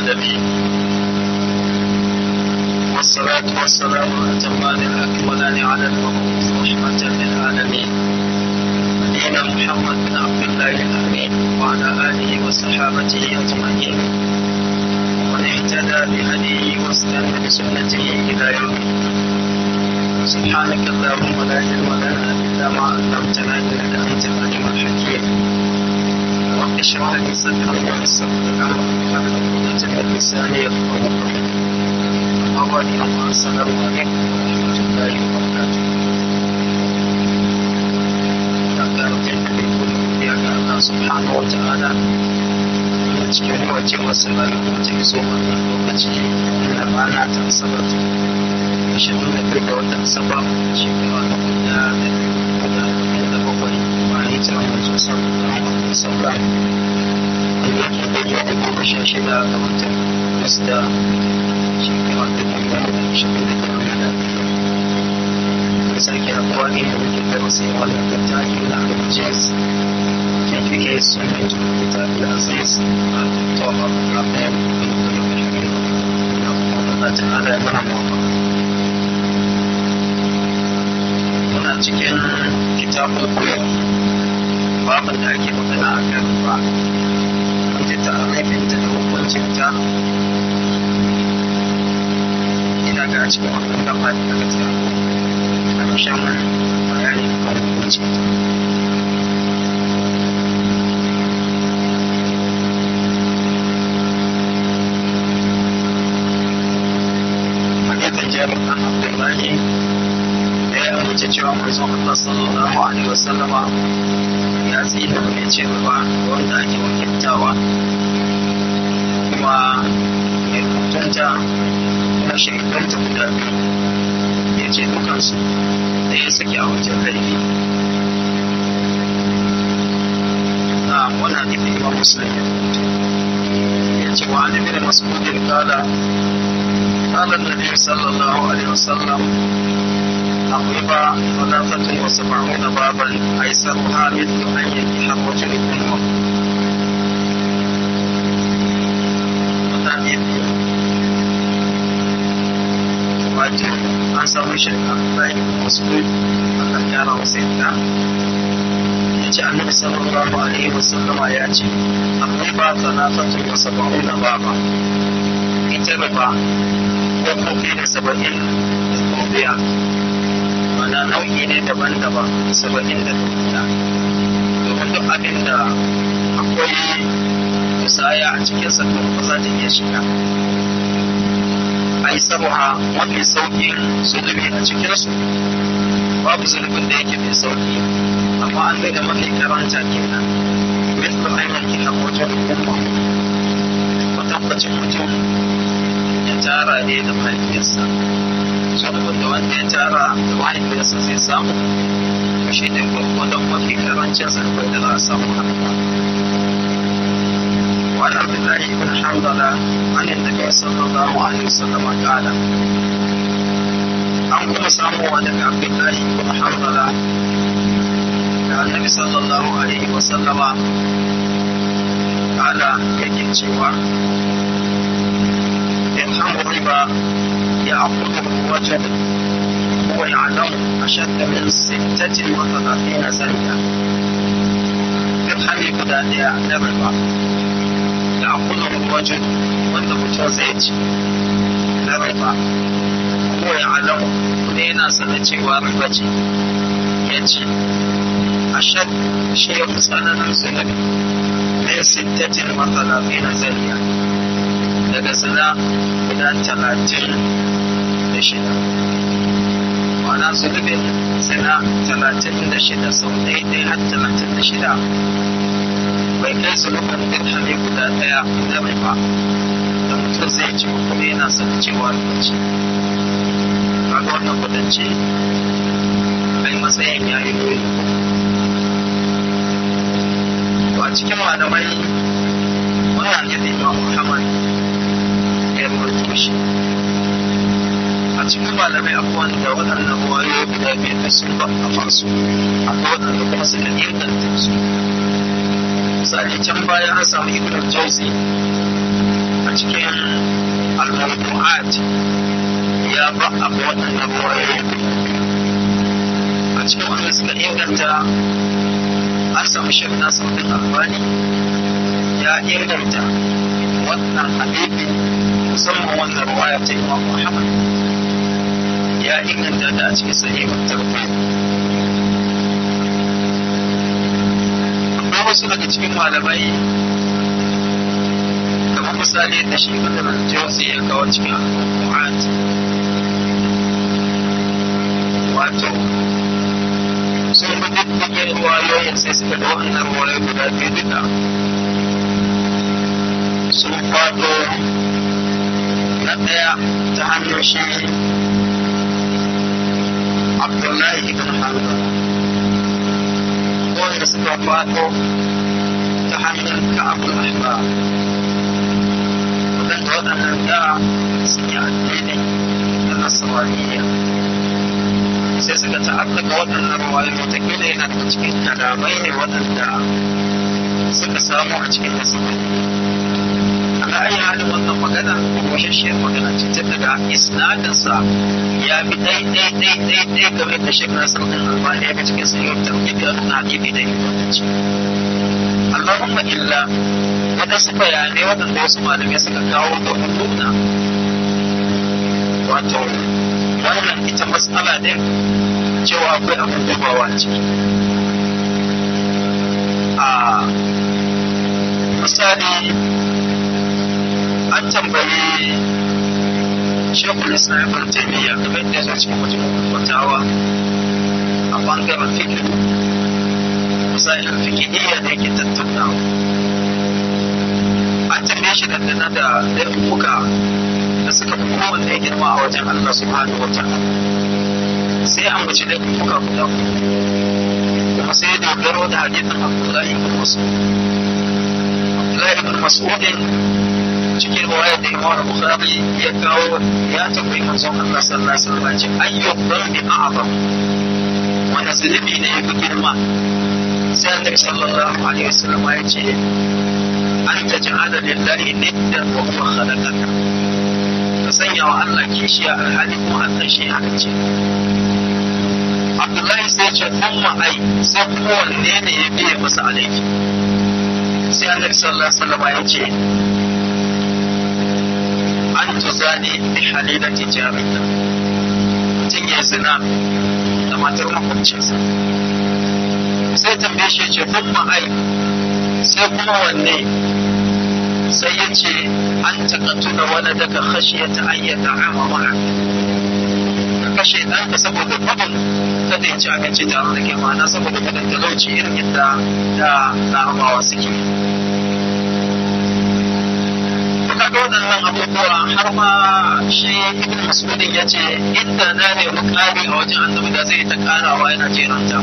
العالمين والصلاة والسلام الأتمان الأكملان على المبعوث رحمة للعالمين نبينا محمد بن عبد الله الأمين وعلى آله وصحابته أجمعين ومن اهتدى بهديه واستنى بسنته إلى يوم سبحانك اللهم لا علم لنا إلا ما علمتنا إنك أنت العليم الحكيم رب اشرح لي صدري ويسر لي أمري واحلل عقدة من لساني يفقهوا قولي أما السلام عليكم ورحمة الله وبركاته Allah subhanahu wa ta'ala a cikin wace wasu rayuwa ta iso wannan lokaci na rana ta asabar ashirin da biyu ga watan asabar shekara na guda da da bakwai bayan hijira manzo sallallahu alaihi wasallam da yake daidai da goma sha shida ga watan Agusta shekara ta biyu da ashirin da biyu da da sake haɗuwa ne da muke darasi wannan littafi na Al-Mujiz كيف سنة الكتاب العزيز طه الرحمن الله تعالى يرحمه muna cikin kitabun koyo babin da ake magana a kan ba wanda ta arifin da hukuncin ta ina ga cikin wannan gaba da aka tsaya a ƙarshen bayani kan hukuncin ta jabir ɗan abdullahi da ya amince cewa manzon Allah sallallahu alaihi wasallama ya tsina mai ce ba wanda ake wakiltawa kuma mai hutunta kuma shaidanta guda biyu ya ce dukansu da ya sake a wajen laifi na wani hadisi imam muslim ya rubuta ya ce wa an ibn mas'udin kala قال النبي صلى الله عليه وسلم الربا ثلاثة وسبعون بابا أيسرها مثل أن ينكح الرجل أمه wato an samu shi a bayan musulun Allah ya rawa sai da ya ce annabi sallallahu alaihi wasallama ya ce akwai ba talafatu wa sab'una baba ita riba dabbobi da saba'in da dubiya mana nau'i ne daban-daban saba'in da dubiya domin duk abin da akwai musaya a cikin sa to ba za ta iya shiga ai sabuha mafi sauƙin zulubi a cikinsu babu zulubin da yake mai sauƙi amma an da mafi karanta kenan mithlu ayyuki haqqatu umma tabbacin mutum ya tara ne da mahaifiyarsa saboda da wanda ya tara da mahaifiyarsa zai samu to shi ne gwargwadon mafi karancin zarfin da za a samu haka وعن عبد الله بن حنظلة عن النبي صلى الله عليه وسلم قال an kuma samuwa daga abdullahi ibn hanzala da annabi sallallahu alaihi wasallama kala yake cewa يفهم الربا يأخذه الرجل هو يعلم أشد من ستة وثلاثين زنية يفهم يبدا الربا يأخذه الرجل وانت متوزيج الربا هو يعلم لينا سنتي وربتي يجي أشد شيء سنة سنة من ستة وثلاثين زنية daga zina guda talatin da shida ma'ana zunubin zina talatin da shida sau ɗaya har talatin da shida bai kai zunubin dirhami guda ɗaya da mai ba da mutum zai ci kuma yana son cewa lokaci kaga wannan kudance ai matsayin ya yi nuni a cikin malamai wannan yadda imam muhammad ya rubuto shi a cikin malamai abubuwan da waɗannan wayoyi guda biyu da sun ba a fasu akwai waɗanda kuma suka inganta su misali can baya an samu ibn jauzi a cikin al-mawdu'at ya ba abu waɗannan wayoyi a cikin wanda suka inganta an samu shek nasiruddin albani ya inganta wannan hadisi musamman wannan ruwaya ta imam muhammad ya inganta da a cikin sahihul tawhid akwai wasu daga cikin malamai kamar misali da shi ibn al-jawzi ya kawo cikin al-mu'at wato sun bi diddigin ruwayoyin sai suka da wannan ruwayoyi guda biyu duka sun faɗo na ɗaya ta hannun shi abdullahi ibn hanbal wanda suka faɗo ta hannun ka'abul ahbar waɗanda waɗannan da sun yi addini na nasaraniya sai suka ta'allaka waɗannan ruwayoyi wataƙila yana daga cikin kalamai ne waɗanda suka samu a cikin nasarani ala ayi halin wannan magana washashiyar magana ce ta daga isnadinsa ya bi ɗai ɗai ɗai ɗai ɗai game da shek nasar ɗin albani ga cikin sayyar tarbiyyar da nuna hadisi da inganci Allahumma illa waɗansu bayanai waɗanda wasu malamai suka kawo domin nuna wato wannan ita matsala ne cewa akwai abin dubawa ciki a misali an tambayi shekul islam ibn taymiya kamar da ya cikin mutum fatawa a bangaren fikir misalin fikihiyya da yake tattaunawa an tambaye shi dangane da laifuka da suka fi kowanne girma a wajen Allah subhanahu wa ta'ala sai an bace laifuka guda kuma sai ya dogaro da hadithin Abdullahi ibn Mas'ud Abdullahi ibn Mas'udin cikin riwayar da Imam Bukhari ya kawo ya tambayi manzon Allah sallallahu alaihi wasallam ya ce ayyu dhanbi a'zam wanda zunubi ne ya fi girma sai Annabi sallallahu alaihi wasallam ya ce an taj'ala lillahi niddan wa huwa khalaqaka ka sanya wa Allah kishiya alhali kuma Allah shi ya ce Abdullahi sai ce umma ai sai kuma wanne ne ya biye masa alaiki sai Annabi sallallahu alaihi wasallam ya ce an tuzani bi halilati jarika mutum ya zina da matar makwabcinsa sai tambaye shi ce kun ai sai kuma wanne sai ya ce an taƙatu da wani daga khashiya ta ayyata ama ma'a ka kashe ɗanka saboda gudun kada ya ci abinci tare da ke ma'ana saboda gudun talauci irin yadda da larabawa suke kaga waɗannan abubuwa har ma shi ibn mas'udin ya ce inda na nemi ƙari a wajen annabi da zai ta ƙarawa yana jeranta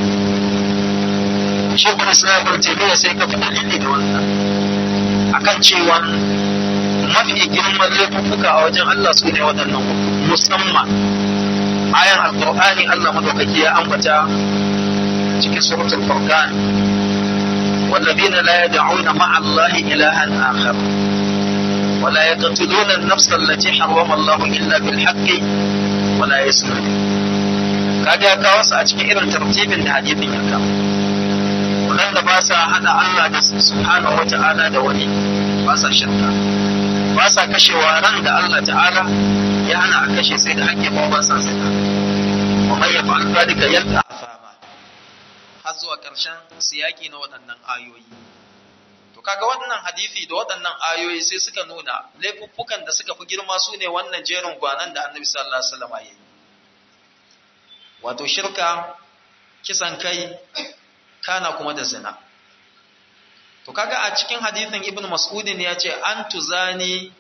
shi kuma islamar tafiya sai ka fi dalili da wannan akan cewa mafi girman laifuka a wajen Allah su ne waɗannan musamman ayan alƙur'ani Allah madaukaki ya ambata cikin suratul furqan والذين لا يدعون مع الله إلها آخر ولا يقتلون النفس التي حرم الله إلا بالحق ولا يسرون kaga ka wasu a cikin irin tartibin da hadithin ya kawo wadanda ba sa hada Allah da subhanahu wa ta'ala da wani ba sa shirka ba sa kashewa ran da Allah ta'ala ya hana a kashe sai da hakki ba ba sa zina wa man yaf'al dhalika yalqa afama har zuwa karshen siyaki na waɗannan ayoyi To kaga wannan hadisi da waɗannan ayoyi sai suka nuna laifuffukan da suka fi girma su ne wannan jerin gwanan da Annabi sallallahu alaihi wasallam ya yi. Wato shirka, kisan kai, kana kuma da zina. To kaga a cikin hadisin Ibn Mas'udin ya ce an tuzani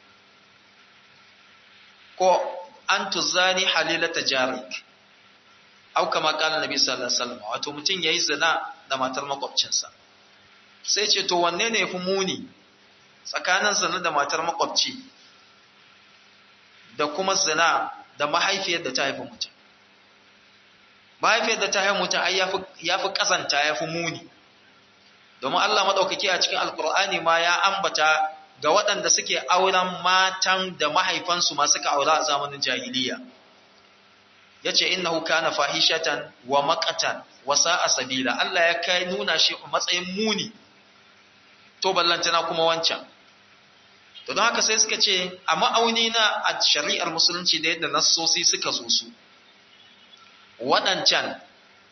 ko an tuzani halilata jarik. Au kama kala Nabi sallallahu alaihi wasallam wato mutum yayi zina da matar makwabcinsa. sai ce to wanne ne fi muni tsakanin zina da matar makwabci da kuma zina da mahaifiyar da ta haifi mutum mahaifiyar da ta haifi mutum ai ya fi kasanta ya fi muni domin Allah maɗaukaki a cikin alkur'ani ma ya ambata ga waɗanda suke auren matan da mahaifansu ma suka aura a zamanin jahiliya ya ce innahu kana fahishatan wa makatan wa sa'a sabila Allah ya kai nuna shi a matsayin muni to ballantana kuma wancan to don haka sai suka ce a ma'auni na a shari'ar musulunci da yadda nassosi suka zo su waɗancan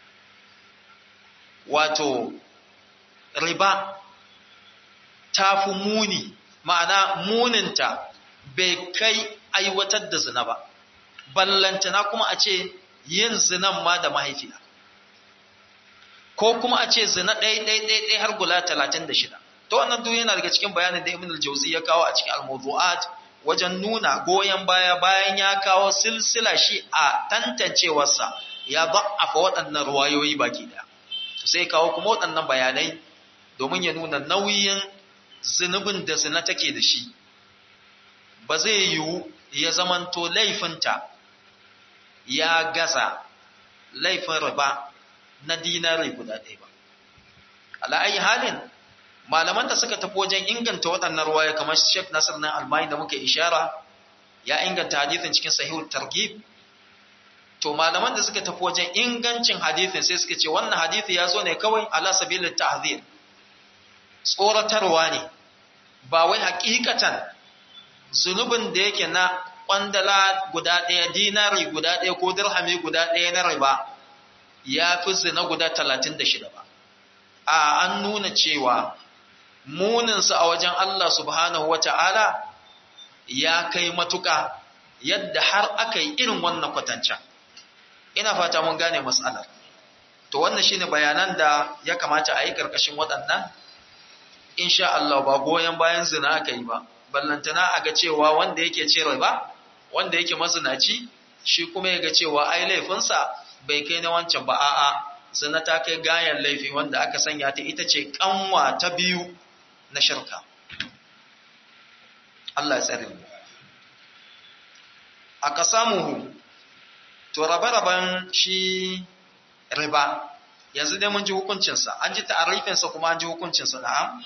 wato riba ta fi muni ma'ana muninta bai kai aiwatar da zina ba ballantana kuma a ce yin zinan ma da mahaifiya ko kuma a ce zina ɗaya har gula talatin da shida to wannan duk yana daga cikin bayanin da ibn al-jawzi ya kawo a cikin al-mawdu'at wajen nuna goyon baya bayan ya kawo silsila shi a tantancewarsa ya da'afa waɗannan ruwayoyi baki daya to sai kawo kuma waɗannan bayanai domin ya nuna nauyin zunubin da zina take da shi ba zai yiwu ya zamanto laifinta ya gaza laifin riba na dinari guda ɗaya ba ala'ayi halin malaman da suka tafi wajen inganta waɗannan ruwaya kamar Sheikh Nasir na Almai da muka ishara ya inganta hadithin cikin sahihul targhib to malaman da suka tafi wajen ingancin hadithin sai suka ce wannan hadithi ya zo ne kawai ala sabilit ta'zir tsoratarwa ne ba wai hakikatan zunubin da yake na kwandala guda ɗaya dinari guda ɗaya ko dirhami guda ɗaya na riba ya fi zina guda talatin da shida ba a an nuna cewa muninsa a wajen Allah subhanahu wa ta'ala ya kai matuƙa yadda har aka yi irin wannan kwatancan ina fata mun gane matsalar to wannan shine bayanan da ya kamata a yi ƙarƙashin waɗannan insha Allah ba goyon bayan zina aka yi ba ballantana a ga cewa wanda yake ce ba wanda yake mazinaci shi kuma ya ga cewa ai laifinsa bai kai na wancan ba a'a zina ta kai gayan laifi wanda aka sanya ta ita ce kanwa ta biyu na shirka Allah ya tsare mu aka samu to rabe-raben shi riba yanzu dai mun ji hukuncinsa an ji ta'arifinsa kuma an ji hukuncinsa na'am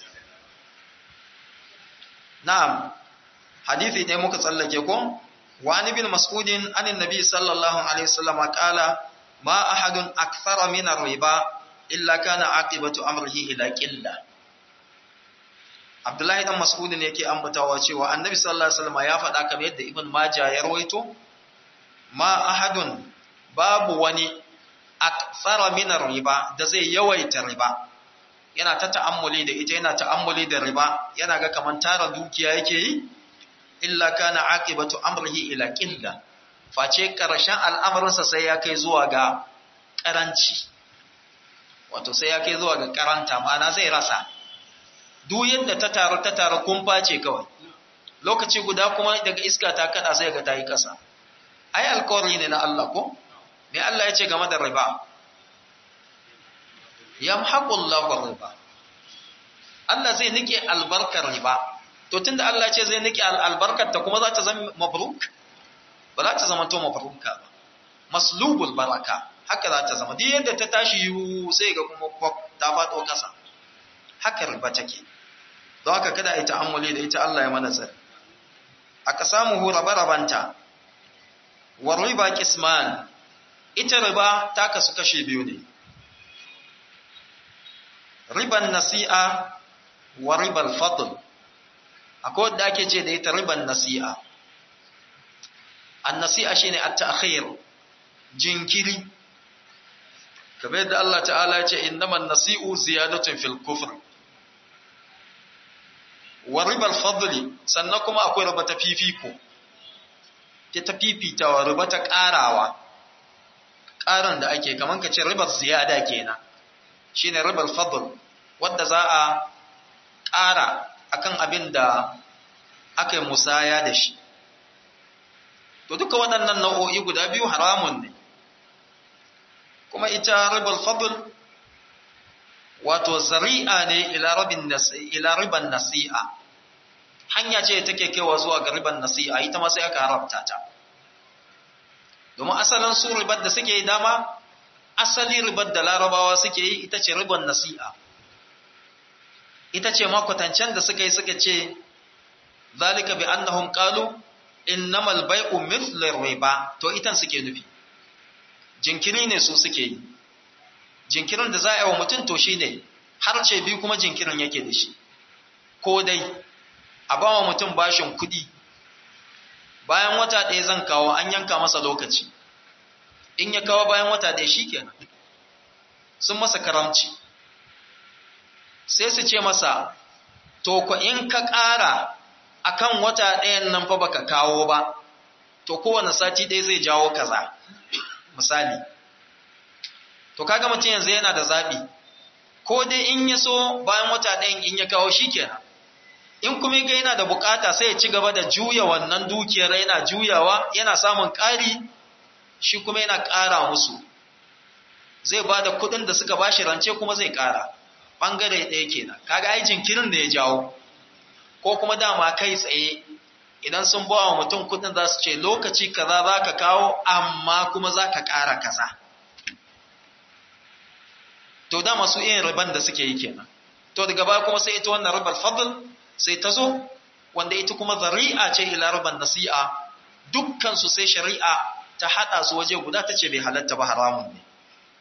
na'am hadithi ne muka tsallake ko wani bin mas'udin anin nabi sallallahu alaihi wasallam qala ma ahadun akthara min ar-riba illa kana aqibatu amrihi ila qilla Abdullahi dan Mas'ud ne yake ambatawa cewa Annabi sallallahu alaihi wasallam ya faɗa kamar yadda Ibn Majah ya rawaito ma ahadun babu wani akthara min riba da zai yawaita riba yana ta ta'ammuli da ita yana ta'ammuli da riba yana ga kaman tara dukiya yake yi illa kana aqibatu amrihi ila qilla face karshen al'amarinsa sai ya kai zuwa ga karanci wato sai ya kai zuwa ga karanta ma'ana zai rasa duk yadda ta taru ta taru kumfa ce kawai lokaci guda kuma daga iska ta kada sai ga tayi kasa ai alƙawari ne na Allah ko me Allah ya ce game da riba yamhaqu Allahu riba Allah zai nike albarkar riba to tunda Allah ya ce zai nike albarkar ta kuma za ta zama mabruk ba za ta zama to mabruka ba maslubul baraka haka za ta zama duk yadda ta tashi yiwu sai ga kuma ta faɗo ƙasa haka riba take don haka kada a yi ta'ammuli da ita Allah ya mana tsari aka samu hu rabe-rabanta wa riba kisman ita riba ta kasu kashe biyu ne riban nasi'a wa ribal fadl akwai wadda ake ce da ita riban nasi'a an nasi'a shine at-ta'khir jinkiri kamar yadda Allah ta'ala ya ce innaman nasi'u ziyadatun fil kufr wa ribal fadli sannan kuma akwai riba ta fifiko ta ta fifitawa riba ta karawa karan da ake kaman ka ce ribar ziyada kenan shine ribal fadl wanda za a kara akan abin da aka yi musaya da shi to duka waɗannan nau'o'i guda biyu haramun ne kuma ita ribal fadl wato zari'a ne ila riban nasi'a hanya ce take kaiwa zuwa ga riban nasi'a ita ma sai aka haramta ta domin asalin su ribar da suke yi dama asali ribar da larabawa suke yi ita ce ribar nasi'a ita ce makwatancen da suka yi suka ce zalika bi annahum qalu innamal bai'u mithlu riba to itan suke nufi jinkiri ne su suke yi jinkirin da za a yi wa mutum to shine har ce biyu kuma jinkirin yake da shi ko dai a ba wa mutum bashin kuɗi bayan wata ɗaya zan kawo an yanka masa lokaci in ya kawo bayan wata ɗaya shi kenan sun masa karamci sai su ce masa to ko in ka ƙara akan wata ɗayan nan fa baka kawo ba to kowane sati ɗaya zai jawo kaza misali to kaga mutum yanzu yana da zaɓi ko dai in ya so bayan wata ɗayan in ya kawo shi kenan in kuma ga yana da bukata sai ya ci gaba da juya wannan dukiyar yana juyawa yana samun ƙari shi kuma yana ƙara musu zai ba da kuɗin da suka bashi rance kuma zai ƙara ɓangare ɗaya kenan kaga ai jinkirin da ya jawo ko kuma dama kai tsaye idan sun ba wa mutum kuɗin za su ce lokaci kaza za ka kawo amma kuma za ka ƙara kaza to dama su irin riban da suke yi kenan to daga baya kuma sai ita wannan ribar fadl sai ta zo wanda ita kuma zari'a ce ila riban nasi'a dukkan su sai shari'a ta hada su waje guda tace bai halatta ba haramun ne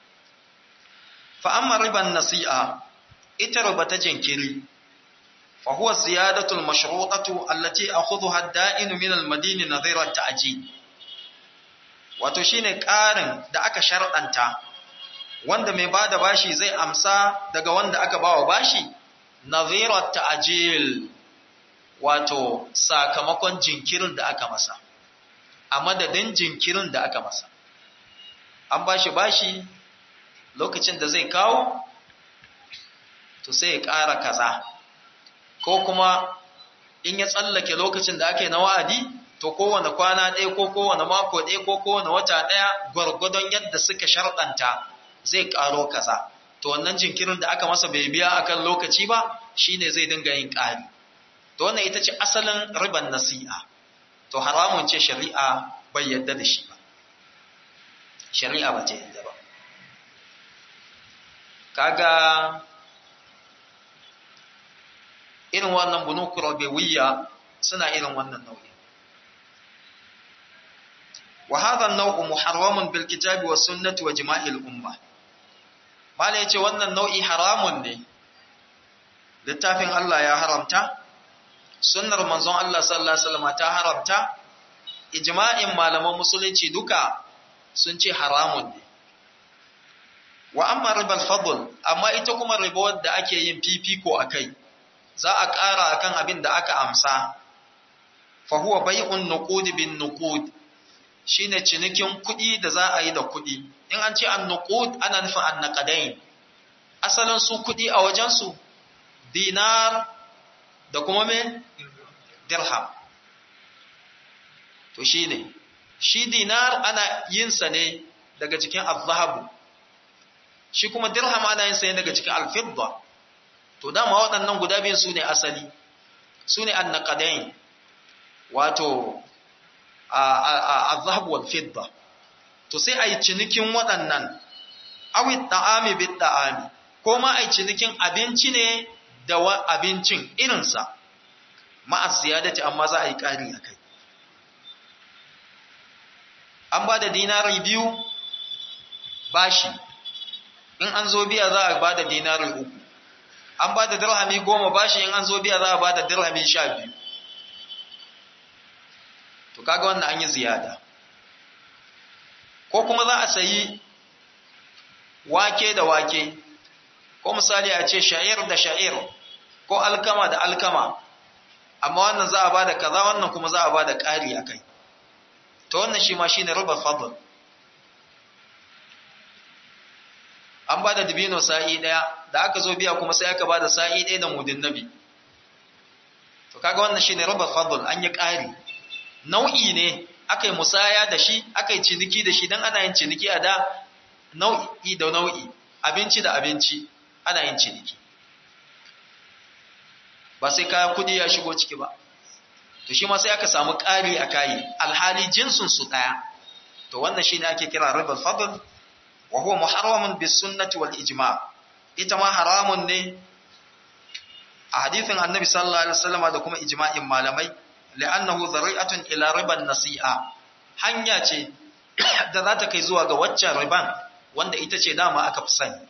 fa amma riban nasi'a ita riba ta jinkiri fa huwa ziyadatu al-mashrutatu allati akhudhuha ad-da'inu min al-madini nadhira at-ta'jil wato shine ƙarin da aka sharɗanta wanda mai bada bashi zai amsa daga wanda aka bawa bashi nadhira ta'jil wato sakamakon jinkirin da aka masa a madadin jinkirin da aka masa an bashi bashi lokacin da zai kawo to sai ya ƙara kaza ko kuma in ya tsallake lokacin da ake na wa'adi to kowane kwana ɗaya ko kowane mako ɗaya ko kowane wata ɗaya gwargwadon yadda suka sharɗanta zai ƙaro kaza to wannan jinkirin da aka masa bai biya akan lokaci ba shine zai dinga yin ƙari to wannan ita ce asalin riban nasi'a to haramun ce shari'a bai yadda da shi ba shari'a ba ta yadda ba kaga irin wannan bunuku rabewiyya suna irin wannan nau'i wa hadha an-naw'u muharramun bil kitabi was sunnati wa jima'il umma mala yace wannan nau'i haramun ne littafin Allah ya haramta sunnar manzon Allah sallallahu alaihi wasallam ta haramta ijma'in malaman musulunci duka sun ce haramun ne wa amma ribal fadl amma ita kuma riba da ake yin fifiko akai za a ƙara akan abin da aka amsa fa huwa bai'un nuqud bin nuqud shine cinikin kuɗi da za a yi da kuɗi in an ce an nuqud ana nufin an naqadain asalin su kuɗi a wajen su dinar da kuma me dirham to shine shi dinar ana yin sa ne daga cikin az-zahabu shi kuma dirham ana yin sa ne daga cikin al-fidda to dama waɗannan guda biyun su ne asali su ne annaqadain wato az-zahab wal fidda to sai ai cinikin waɗannan awi ta'ami bit ta'ami ko ma ai cinikin abinci ne da abincin irinsa ma'a ziyadati amma za a yi ƙari a kai an ba da dinari biyu bashi in an zo biya za a ba da dinari uku an ba da dirhami goma bashi in an zo biya za a ba da dirhami sha biyu to kaga wannan an yi ziyada ko kuma za a sayi wake da wake ko misali a ce sha'ir da sha'ir ko alkama da alkama amma wannan za a ba da kaza wannan kuma za a ba da ƙari a kai to wannan shi ma shi ne rubar fadl an ba da dubino sa'i ɗaya da aka zo biya kuma sai aka ba da sa'i ɗaya da mudin nabi to kaga wannan shi ne rubar fadl an yi ƙari nau'i ne aka yi musaya da shi aka yi ciniki da shi don ana yin ciniki a da nau'i da nau'i abinci da abinci ana yin ciniki ba sai kayan kudi ya shigo ciki ba to shi ma sai aka samu ƙari a kayi alhali jinsin su ɗaya to wannan shine ake kira ribal fadl wa huwa muharramun bis sunnati wal ijma ita ma haramun ne a hadithin annabi sallallahu alaihi wasallam da kuma ijma'in malamai li'annahu zari'atun ila riban nasi'a hanya ce da za ta kai zuwa ga waccan riban wanda ita ce dama aka fi sani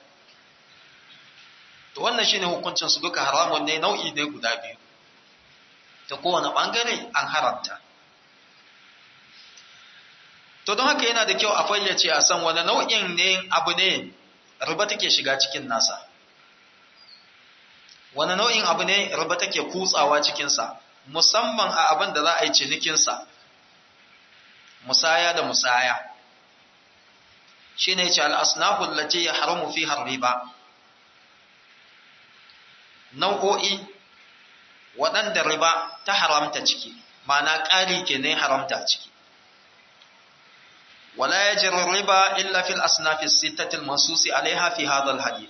to wannan shine hukuncin su duka haramun ne nau'i ne guda biyu ta kowane bangare an haramta to don haka yana da kyau a fayyace a san wani nau'in ne abu ne riba take shiga cikin nasa wani nau'in abu ne riba take kutsawa cikinsa musamman a abin da za a yi cinikinsa musaya da musaya shi ne ce al'asnafun lati ya haramu fi riba nau'o'i waɗanda riba ta haramta ciki ma'ana ƙari ke ne haramta ciki ولا يجر الربا إلا في الأصناف الستة المنصوص عليها في هذا الحديث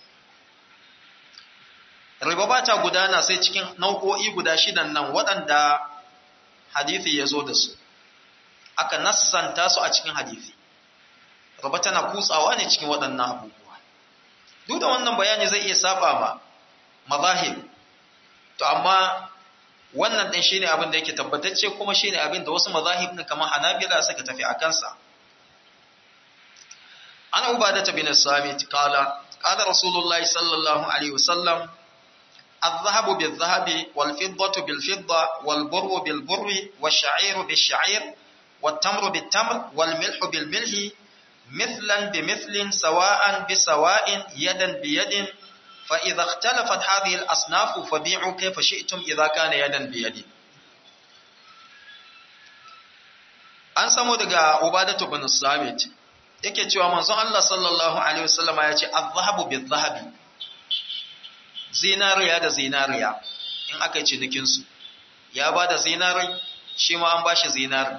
riba ba ta gudana sai cikin nau'o'i guda shidan nan waɗanda hadithi ya zo da su aka nassanta su a cikin hadithi riba tana kutsawa ne cikin waɗannan abubuwa duk da wannan bayani zai iya saba ma mazahib to amma wannan ɗin shine abin da yake tabbatacce kuma shine abin da wasu mazahib ne kamar hanabila suka tafi a kansa an ubadata bin samit qala qala rasulullahi sallallahu alaihi wasallam الذهب بالذهب والفضة بالفضة والبر بالبر والشعير بالشعير والتمر بالتمر والملح بالملح مثلا بمثل سواء بسواء يدا بيد فإذا اختلفت هذه الأصناف فبيعوا كيف شئتم إذا كان يدا بيد an samu daga ubadatu bin samit yake cewa manzon Allah sallallahu alaihi wasallama ya ce az-zahabu bil-zahabi zinariya da zinariya in aka yi cinikin su ya bada zinari shi ma an bashi zinari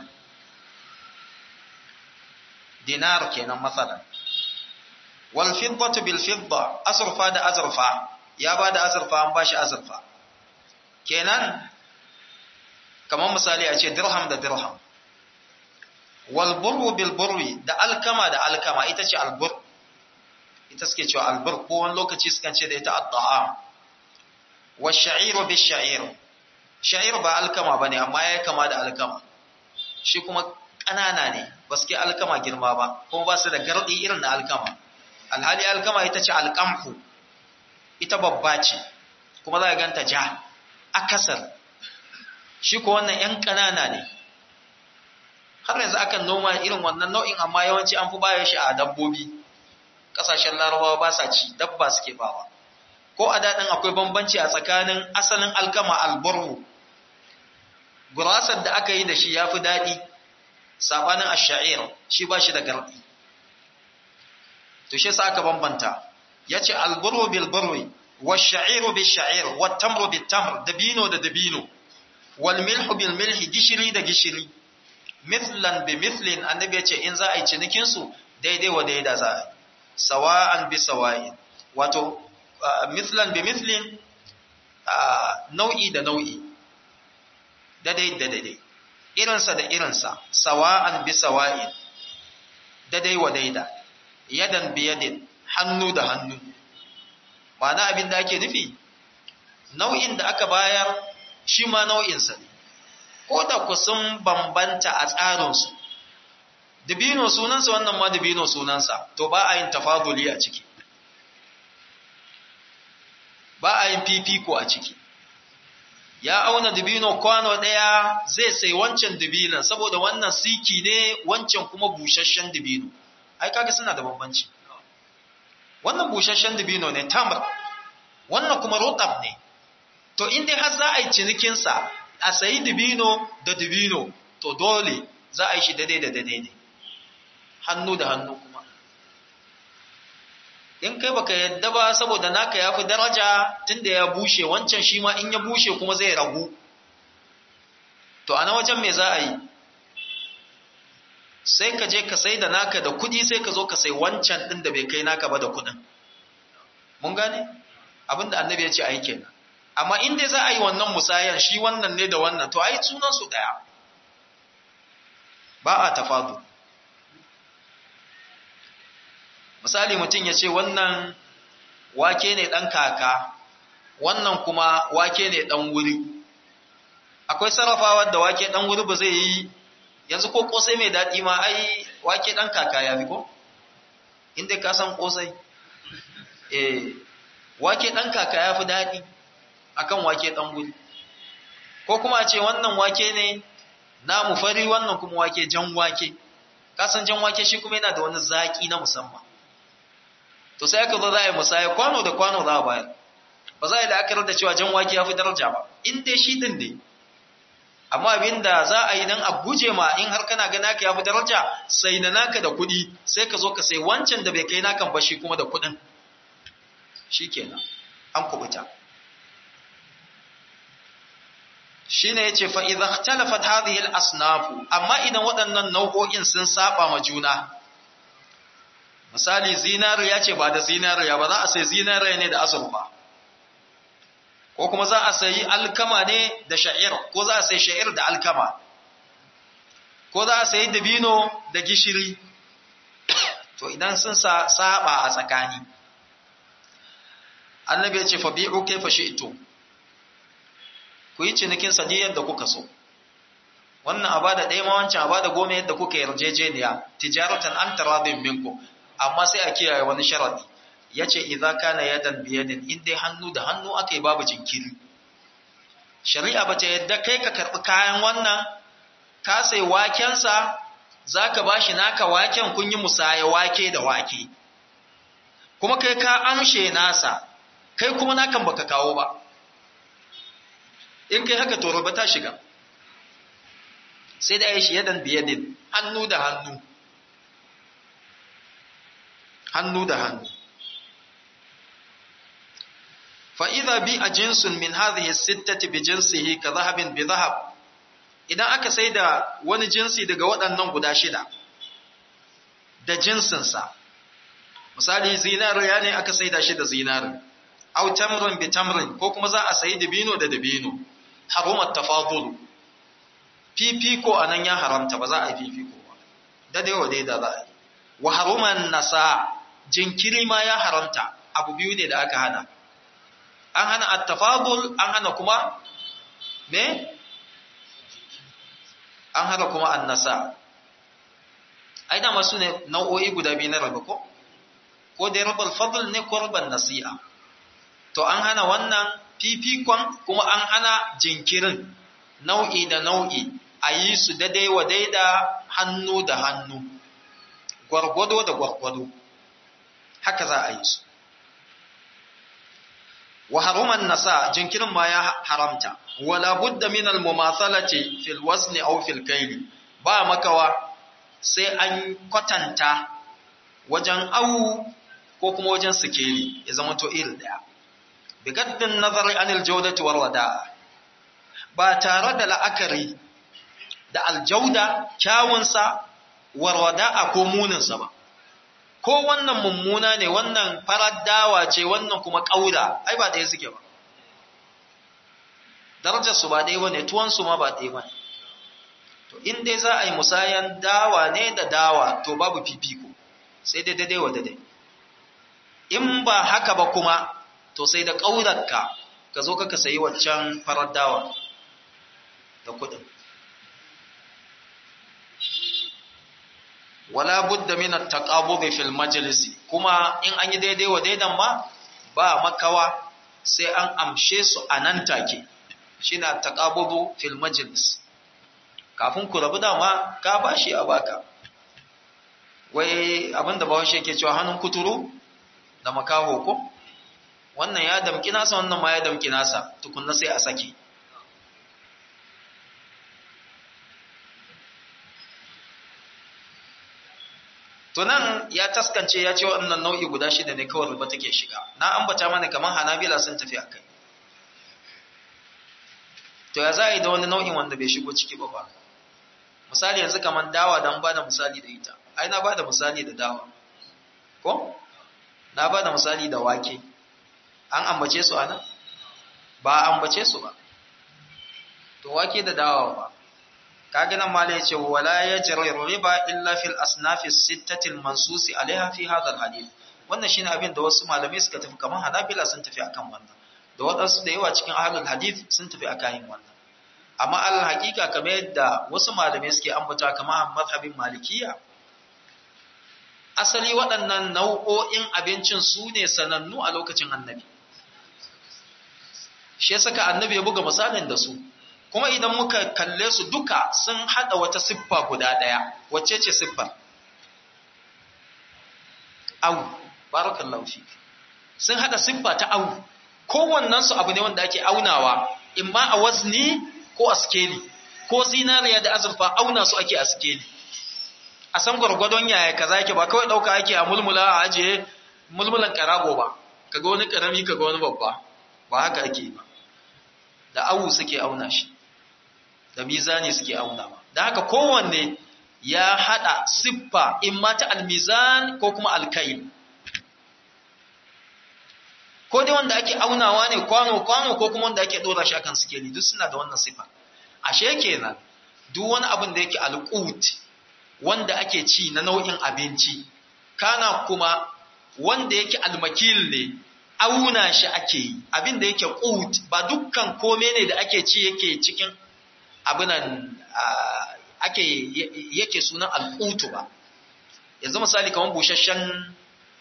dinar kenan masalan wal fiddatu bil fidda azurfa da azurfa ya bada azurfa an bashi azurfa kenan kamar misali a ce dirham da dirham wal burru bil burri da alkama da alkama ita ce albur ita suke cewa albur ko wani lokaci sukan ce da ita at-ta'am wa sha'iru bis sha'ir sha'ir ba alkama bane amma ya kama da alkama shi kuma ƙanana ne ba su ke alkama girma ba kuma ba su da gardi irin na alkama alhali alkama ita ce alƙamhu ita babba ce kuma za a ganta ja akasar shi ko wannan 'yan ƙanana ne har yanzu akan noma irin wannan nau'in amma yawanci an fi bayar shi a dabbobi ƙasashen larabawa ba sa ci dabba suke bawa ko a daɗin akwai bambanci a tsakanin asalin alkama albarhu gurasar da aka yi da shi ya fi daɗi saɓanin asha'ir shi ba shi da garɗi to shi sa aka bambanta ya ce alburu bil burwi wa sha'iru bil sha'ir wa tamru bil tamr dabino da dabino wal milhu bil milhi gishiri da gishiri mithlan bi mithlin annabi ya ce in za a yi cinikin su daidai wa daida za a yi sawa'an bi sawa'in wato mithlan bi mithlin nau'i da nau'i daidai da daidai irinsa da irinsa sawa'an bi sawa'in daidai wa daida yadan bi yadin hannu da hannu ma'ana abin da ake nufi nau'in da aka bayar shi ma nau'insa ne ko da ku sun bambanta a tsarinsu dubino sunansa wannan ma dubino sunansa to ba a yin tafaduli a ciki ba a yin fifiko a ciki ya auna dubino kwano ɗaya zai sai wancan dubinan saboda wannan siki ne wancan kuma busasshen dubino ai kaga suna da bambanci wannan busasshen dubino ne tamar wannan kuma rotab ne to in dai har za a yi cinikinsa a sayi dubino da dubino to dole za a yi shi daidai da daidai ne hannu da hannu kuma in kai baka yadda ba saboda naka ya fi daraja tunda ya bushe wancan shi ma in ya bushe kuma zai ragu to a na wajen me za a yi sai ka je ka sai da naka da kudi sai ka zo ka sai wancan din da bai kai naka ba da kudin mun gane abinda annabi ya ce a yi kenan amma in dai za a yi wannan musayan shi wannan ne da wannan to ai sunan su daya ba a tafadu misali mutum ya ce wannan wake ne ɗan kaka wannan kuma wake ne ɗan wuri akwai sarrafawa da wake ɗan wuri ba zai yi yanzu ko ƙosai mai daɗi ma ai wake ɗan kaka ya fi ko inda ka san ƙosai eh wake ɗan kaka ya fi daɗi akan wake ɗan wuri ko kuma a ce wannan wake ne namu fari wannan kuma wake jan wake kasan jan wake shi kuma yana da wani zaƙi na musamman to sai aka zo za a yi musaya kwano da kwano za a bayar ba za a yi la'akarar da cewa jan wake ya fi daraja ba in dai shi din ne amma abin da za a yi don a guje ma in har kana gana ka ya fi daraja sai na naka da kuɗi sai ka zo ka sai wancan da bai kai nakan ba shi kuma da kuɗin shi kenan an kubuta shi ne ya ce fa'iza talafat hadhihi asnafu amma idan waɗannan nau'o'in sun saba ma juna misali zinariya ce ba da zinariya ba za a sai zinariya ne da azurfa ko kuma za a sayi alkama ne da sha'ir ko za a sai sha'ir da alkama ko za a sayi dabino da gishiri to idan sun saba a tsakani annabi ya ce fa bi'u kayfa shi'tum ku yi cinikin sa yadda kuka so wannan a bada ɗaya ma wancan a bada goma yadda kuka yarjejeniya tijaratan an taradin minku amma sai a kiyaye wani sharadi yace idza kana yadan biyadin in dai hannu da hannu aka yi babu jinkiri shari'a bata yadda kai ka karbi kayan wannan ka sai waken sa zaka bashi naka waken kun yi musaya wake da wake kuma kai ka amshe nasa kai kuma nakan baka kawo ba in kai haka to roba ta shiga sai da aishi yadan biyadin hannu da hannu hannu da hannu fa'iza bi a jinsun min hadhihi sittati bi jinsihi ka zahabin bi zahab idan aka sai da wani jinsi daga waɗannan guda shida da jinsinsa misali zinariya ne aka sai da shi da zinari au tamrin bi tamrin ko kuma za a sayi dabino da dabino harumat tafadul fifiko anan ya haramta ba za a yi fifiko ba da dai wadai da za a yi wa haruman nasa jinkiri ma ya haramta abu biyu ne da aka hana an hana at-tafadul an hana kuma me an hana kuma an-nasa ai da masu ne nau'o'i guda biyu na rabu ko ko dai rabal fadl ne ko rabal nasi'a to an hana wannan fifikon kuma an hana jinkirin nau'i da nau'i a yi su daidai wa daida hannu da hannu gwargwado da gwargwado haka za a yi su wa haruman nasa jinkirin ma ya haramta wala budda min al mumathalati fil wazn aw fil kayl ba makawa sai an kwatanta wajen awu ko kuma wajen sikeli ya zama to iri daya bigaddin nazari anil jaudati war wada'a ba tare da la'akari da aljauda kyawunsa war wada'a ko muninsa ba ko wannan mummuna ne wannan farar dawa ce wannan kuma ƙaura ai ba ɗaya suke ba darajar su ba ɗaya ba ne tuwon su ma ba ɗaya ba ne to in dai za a yi musayan dawa ne da dawa to babu fifiko sai dai daidai wa daidai in ba haka ba kuma to sai da ƙaurarka ka zo ka sayi waccan farar dawa da kuɗin wala budda min at-taqabud fil majlis kuma in an yi daidai wa daidan ma ba makawa sai an amshe su a nan take shine at-taqabud fil majlis kafin ku rabu dama ka bashi a baka wai abinda bahaushe yake cewa hannun kuturu da makaho ko wannan ya damki nasa wannan ma ya damki nasa tukunna sai a sake to nan ya taskance ya ce waɗannan nau'i guda shida ne kawai riba take shiga na ambata mana kamar hanabila sun tafi a kai to ya za a yi da wani nau'in wanda bai shigo ciki ba ba misali yanzu kamar dawa don ba da misali da ita ai na ba da misali da dawa ko na ba da misali da wake an ambace su a nan ba a ambace su ba to wake da dawa ba kaga nan mala yace wala yajri riba illa fil asnaf as-sittati al-mansus alaiha fi hadha al-hadith wannan shine abin da wasu malamai suka tafi kaman Hanabila sun tafi akan wannan da wadansu da yawa cikin ahlul hadith sun tafi akan wannan amma al haqiqa kamar yadda wasu malamai suke ambata kamar mazhabin malikiya asali waɗannan nau'o'in abincin su ne sanannu a lokacin annabi shi saka annabi ya buga misalin da su kuma idan muka kalle su duka sun hada wata siffa guda daya wacce ce siffar au barakallahu fi sun hada siffa ta au kowannen su abu ne wanda ake aunawa imma a wazni ko a skeli ko zinariya da azurfa auna su ake a skeli a san gwargwadon yaya kaza yake ba kawai dauka ake a mulmula a ajiye mulmulan karago ba kaga wani karami kaga wani babba ba haka ake ba da awu suke auna shi da mizani suke aunawa da haka kowanne ya hada siffa in ma ta almizan ko kuma alkail ko dai wanda ake aunawa ne kwano kwano ko kuma wanda ake dora shi akan sikeli duk suna da wannan siffa ashe kenan duk wani abin da yake alqut wanda ake ci na nau'in abinci kana kuma wanda yake almakil ne auna shi ake yi abin da yake qut ba dukkan kome ne da ake ci yake cikin abinan ake yake sunan alqutu ba yanzu misali kamar busasshen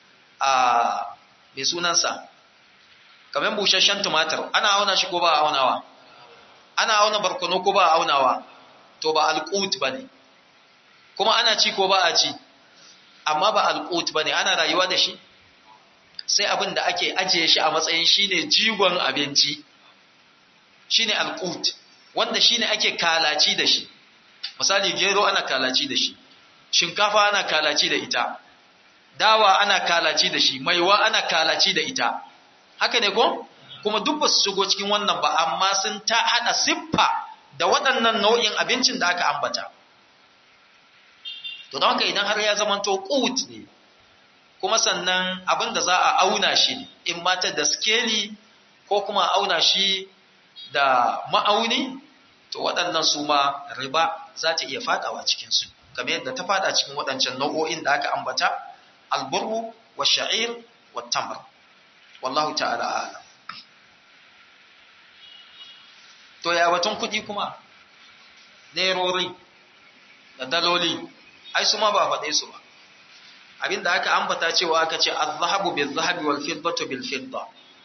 mai sunansa kamar busasshen tumatir ana auna shi ko ba aunawa ana auna barkono ko ba aunawa to ba alqut bane kuma ana ci ko ba a ci amma ba alqut bane ana rayuwa da shi sai abin da ake ajiye shi a matsayin shine jigon abinci shine alqut wanda shine ake kalaci da shi misali gero ana kalaci da shi shinkafa ana kalaci da ita dawa ana kalaci da shi maiwa ana kalaci da ita haka ne ko kuma duk basu shigo cikin wannan ba amma sun ta hada siffa da waɗannan nau'in abincin da aka ambata to don haka idan har ya zamanto qut ne kuma sannan abin da za a auna shi ne in mata da skeli ko kuma auna shi da ma'auni to waɗannan su ma riba za ta iya fadawa cikinsu kamar yadda ta fada cikin waɗancan nau'o'in da aka ambata alburu wa sha'ir wa tamar wallahu ta'ala a'lam to ya batun kuɗi kuma nerori da daloli ai su ma ba faɗe su ba abinda aka ambata cewa aka ce az-zahabu bil-zahabi wal-fiddatu bil-fidda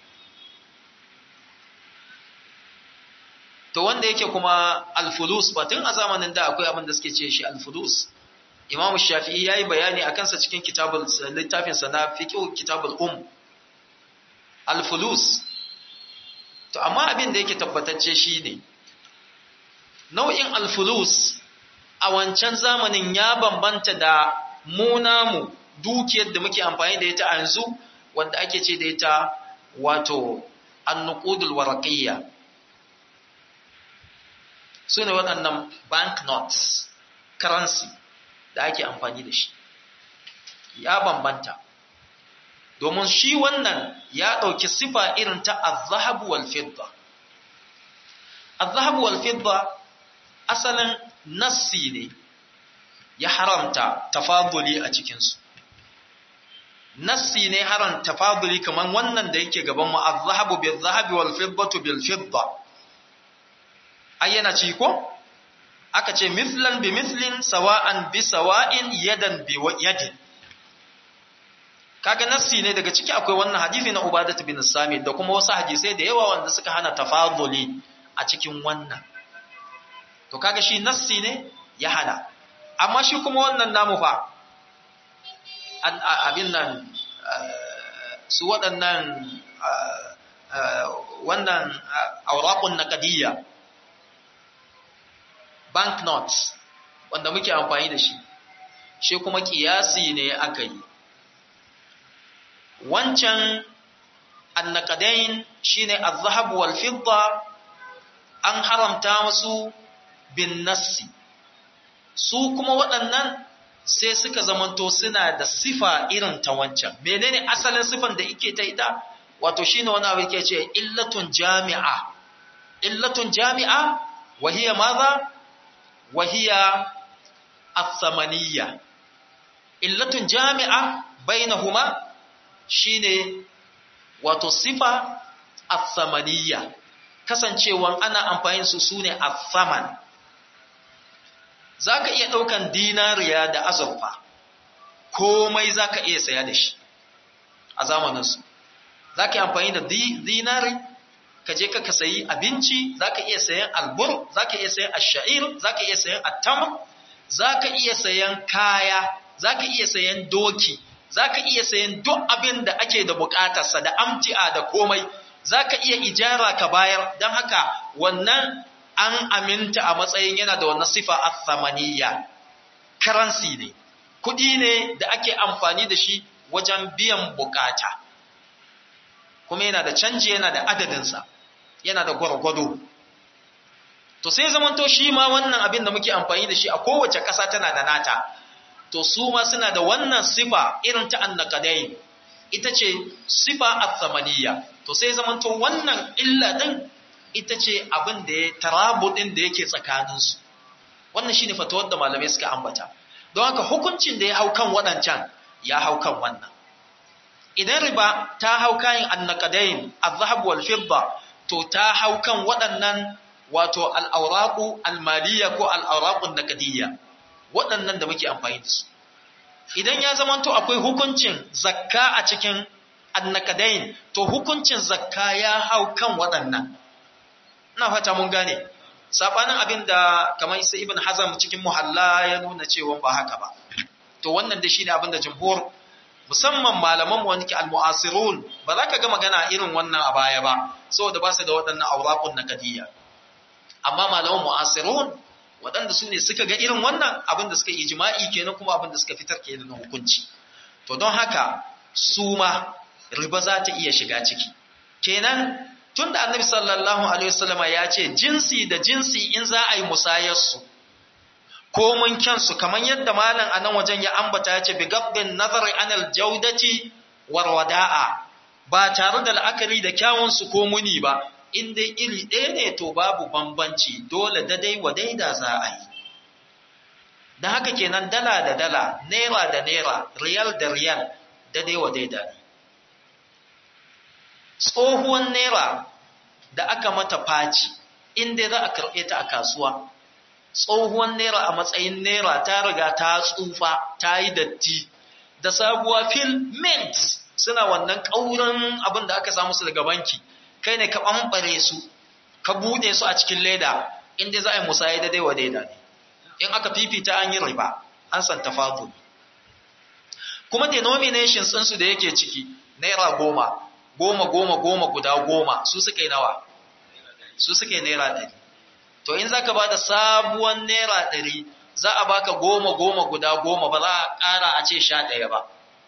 to wanda yake kuma al-fulus batun a zamanin da akwai abin da suke ce shi al-fulus Imam Shafi'i yayi bayani akan sa cikin kitabul littafin sa na fiqh kitabul um al-fulus to amma abin da yake tabbatacce shine nau'in al-fulus a wancan zamanin ya bambanta da mu namu dukiyar da muke amfani da ita a yanzu wanda ake ce da ita wato annuqudul waraqiyya sune waɗannan banknotes currency da ake amfani da shi ya bambanta domin shi wannan ya ɗauki sifa irin ta az-zahab wal fidda az-zahab wal fidda asalin nassi ne ya haramta tafaduli a cikinsu nassi ne haram tafaduli kaman wannan da yake gaban mu az-zahabu bil-zahabi wal-fiddatu bil-fidda ayyana ci ko aka ce mithlan bi mithlin sawa'an bi sawa'in yadan bi yadin kaga nassi ne daga ciki akwai wannan hadisi na Ubadah bin Samit da kuma wasu hadisai da yawa wanda suka hana tafaduli a cikin wannan to kaga shi nassi ne ya hana amma shi kuma wannan namu fa abin nan su waɗannan wannan auraƙun naƙadiyya banknotes wanda muke amfani da shi shi kuma ƙiyasi ne aka yi wancan annakadain shine az-zahab wal fidda an haramta musu bin nassi su kuma waɗannan sai suka zamanto suna da sifa irin ta wancan menene asalin sifan da yake ta ita wato shine wani abu yake ce illatun jami'a illatun jami'a wa hiya madha wahiya athamaniya illatun jami'a bainahuma shine wato sifa athamaniya kasancewan ana amfani su sune athaman zaka iya daukan dinariya da azurfa komai zaka iya saya da shi a zamanin su zaka yi amfani da dinari ka je ka sayi abinci zaka iya sayan albur zaka iya sayan ash-sha'ir zaka iya sayan at-tamr zaka iya sayan kaya zaka iya sayan doki zaka iya sayan duk abin da ake da bukatarsa da amti'a da komai zaka iya ijara ka bayar dan haka wannan an aminta a matsayin yana da wannan sifa athamaniya currency ne kudi ne da ake amfani da shi wajen biyan bukata kuma yana da canji yana da adadinsa yana da gwargwado to sai zamanto shi ma wannan abin da muke amfani da shi a kowace ƙasa tana da nata to su ma suna da wannan sifa irin ta annakadai ita ce sifa athamaniya to sai zamanto wannan illa din ita ce abin da ya tarabudin da yake tsakaninsu wannan shine fatawar da malamai suka ambata don haka hukuncin da ya hau kan waɗancan ya hau kan wannan idan riba ta hau kayan annakadain azhab wal fidda to ta hau kan waɗannan wato al'auraku almaliya ko al'aurakun nakadiyya waɗannan da muke amfani da su idan ya zamanto akwai hukuncin zakka a cikin annakadain to hukuncin zakka ya hau kan waɗannan ina fata mun gane sabanin abin da kamar isa ibn hazam cikin muhalla ya nuna cewa ba haka ba to wannan da shine abin da jumhur musamman malaman mu wani al-mu'asirun ba za ka ga magana irin wannan a baya ba saboda ba su da waɗannan auraqun nakadiyya amma malaman mu'asirun waɗanda su ne suka ga irin wannan abin da suka yi ijma'i kenan kuma abin da suka fitar kenan na hukunci to don haka su ma riba za ta iya shiga ciki kenan tunda annabi sallallahu alaihi wasallama ya ce jinsi da jinsi in za a yi musayar su ko mun kyansu kamar yadda malam a nan wajen ya ambata ya ce bi gabbin nazari anal jaudati war wada'a ba tare da la'akari da kyawun su ko muni ba in dai iri ɗaya ne to babu bambanci dole dadai wa daida za a yi da haka kenan dala da dala naira da naira riyal da riyal dadai wa daida ne tsohuwan naira da aka mata faci in dai za a karɓe ta a kasuwa tsohuwan naira a matsayin naira ta riga ta tsufa ta yi datti da sabuwa fil mint suna wannan ƙaurin abin da aka samu su daga banki kai ne ka ɓamɓare su ka buɗe su a cikin leda inda za a yi musayi da daiwa daida ne in aka fifita an yi riba an san tafadul kuma denominations ɗinsu da yake ciki naira goma goma goma goma guda goma su suka yi nawa su suka yi naira ɗari to in za ka ba da sabuwan naira ɗari za a baka goma goma guda goma ba za a ƙara a ce sha ɗaya ba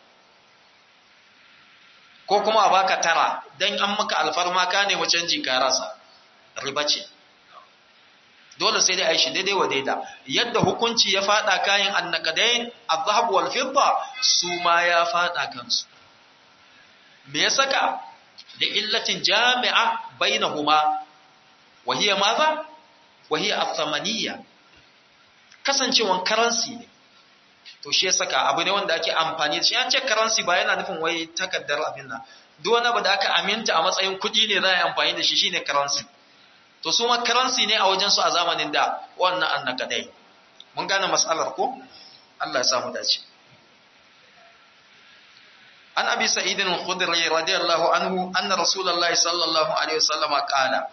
ko kuma a baka tara don an maka alfarma ka nemi canji ka rasa riba ce dole sai dai a yi shi daidai wa daida yadda hukunci ya fada kayan annakadain azhab wal fidda su ma ya fada kansu me ya saka da illatin jami'a bainahuma wa hiya madha wa hiya athamaniya kasancewan currency ne to shi ya saka abu ne wanda ake amfani da shi an ce currency ba yana nufin wai takaddar abin nan duk wani abu da aka aminta a matsayin kuɗi ne za a yi amfani da shi shine currency to su ma currency ne a wajen su a zamanin da wannan annakadai mun gane mas'alar ko Allah ya samu dace an abi sa'id al-khudri radiyallahu anhu anna rasulullahi sallallahu alaihi wasallam qala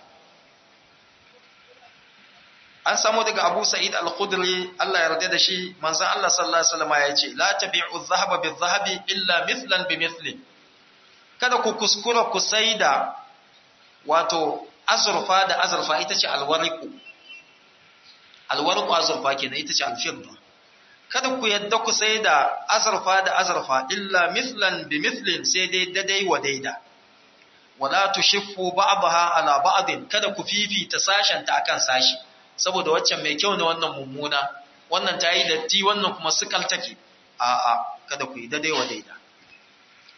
an samu daga Abu Sa'id al-Khudri Allah ya yarda da shi manzon Allah sallallahu alaihi wasallam ya ce la tabi'u adh-dhahaba bidh-dhahabi illa mithlan bimithli kada ku kuskura ku saida wato azurfa da azurfa ita ce alwariqu alwariqu azurfa kenan ita ce al-fidda kada ku yadda ku saida azurfa da azurfa illa mithlan bimithlin sai dai dadai wa daida wala tushiffu ba'daha ala ba'din kada ku fifita sashen ta akan sashi saboda waccan mai kyau ne wannan mummuna wannan ta yi datti wannan kuma sukal take a'a kada ku yi daidai wa daida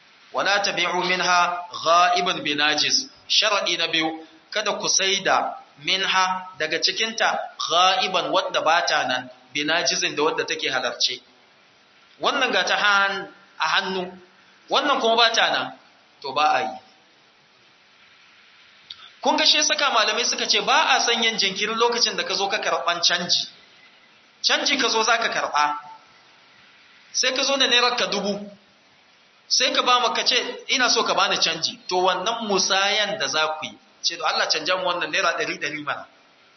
wala tabi'u minha gha'iban binajis shar'i na biyu kada ku saida minha daga cikinta ghaiban wadda bata nan binajizin da wadda take halarce wannan ga ta a hannu wannan kuma bata nan to ba a yi kun ga shi saka malamai suka ce ba a san yin jinkirin lokacin da ka zo ka karɓan canji canji ka zo za ka karɓa sai ka zo da naira ka dubu sai ka ba mu ka ce ina so ka bani canji to wannan musayan da za ku yi ce da Allah canja mu wannan naira ɗari ɗari mana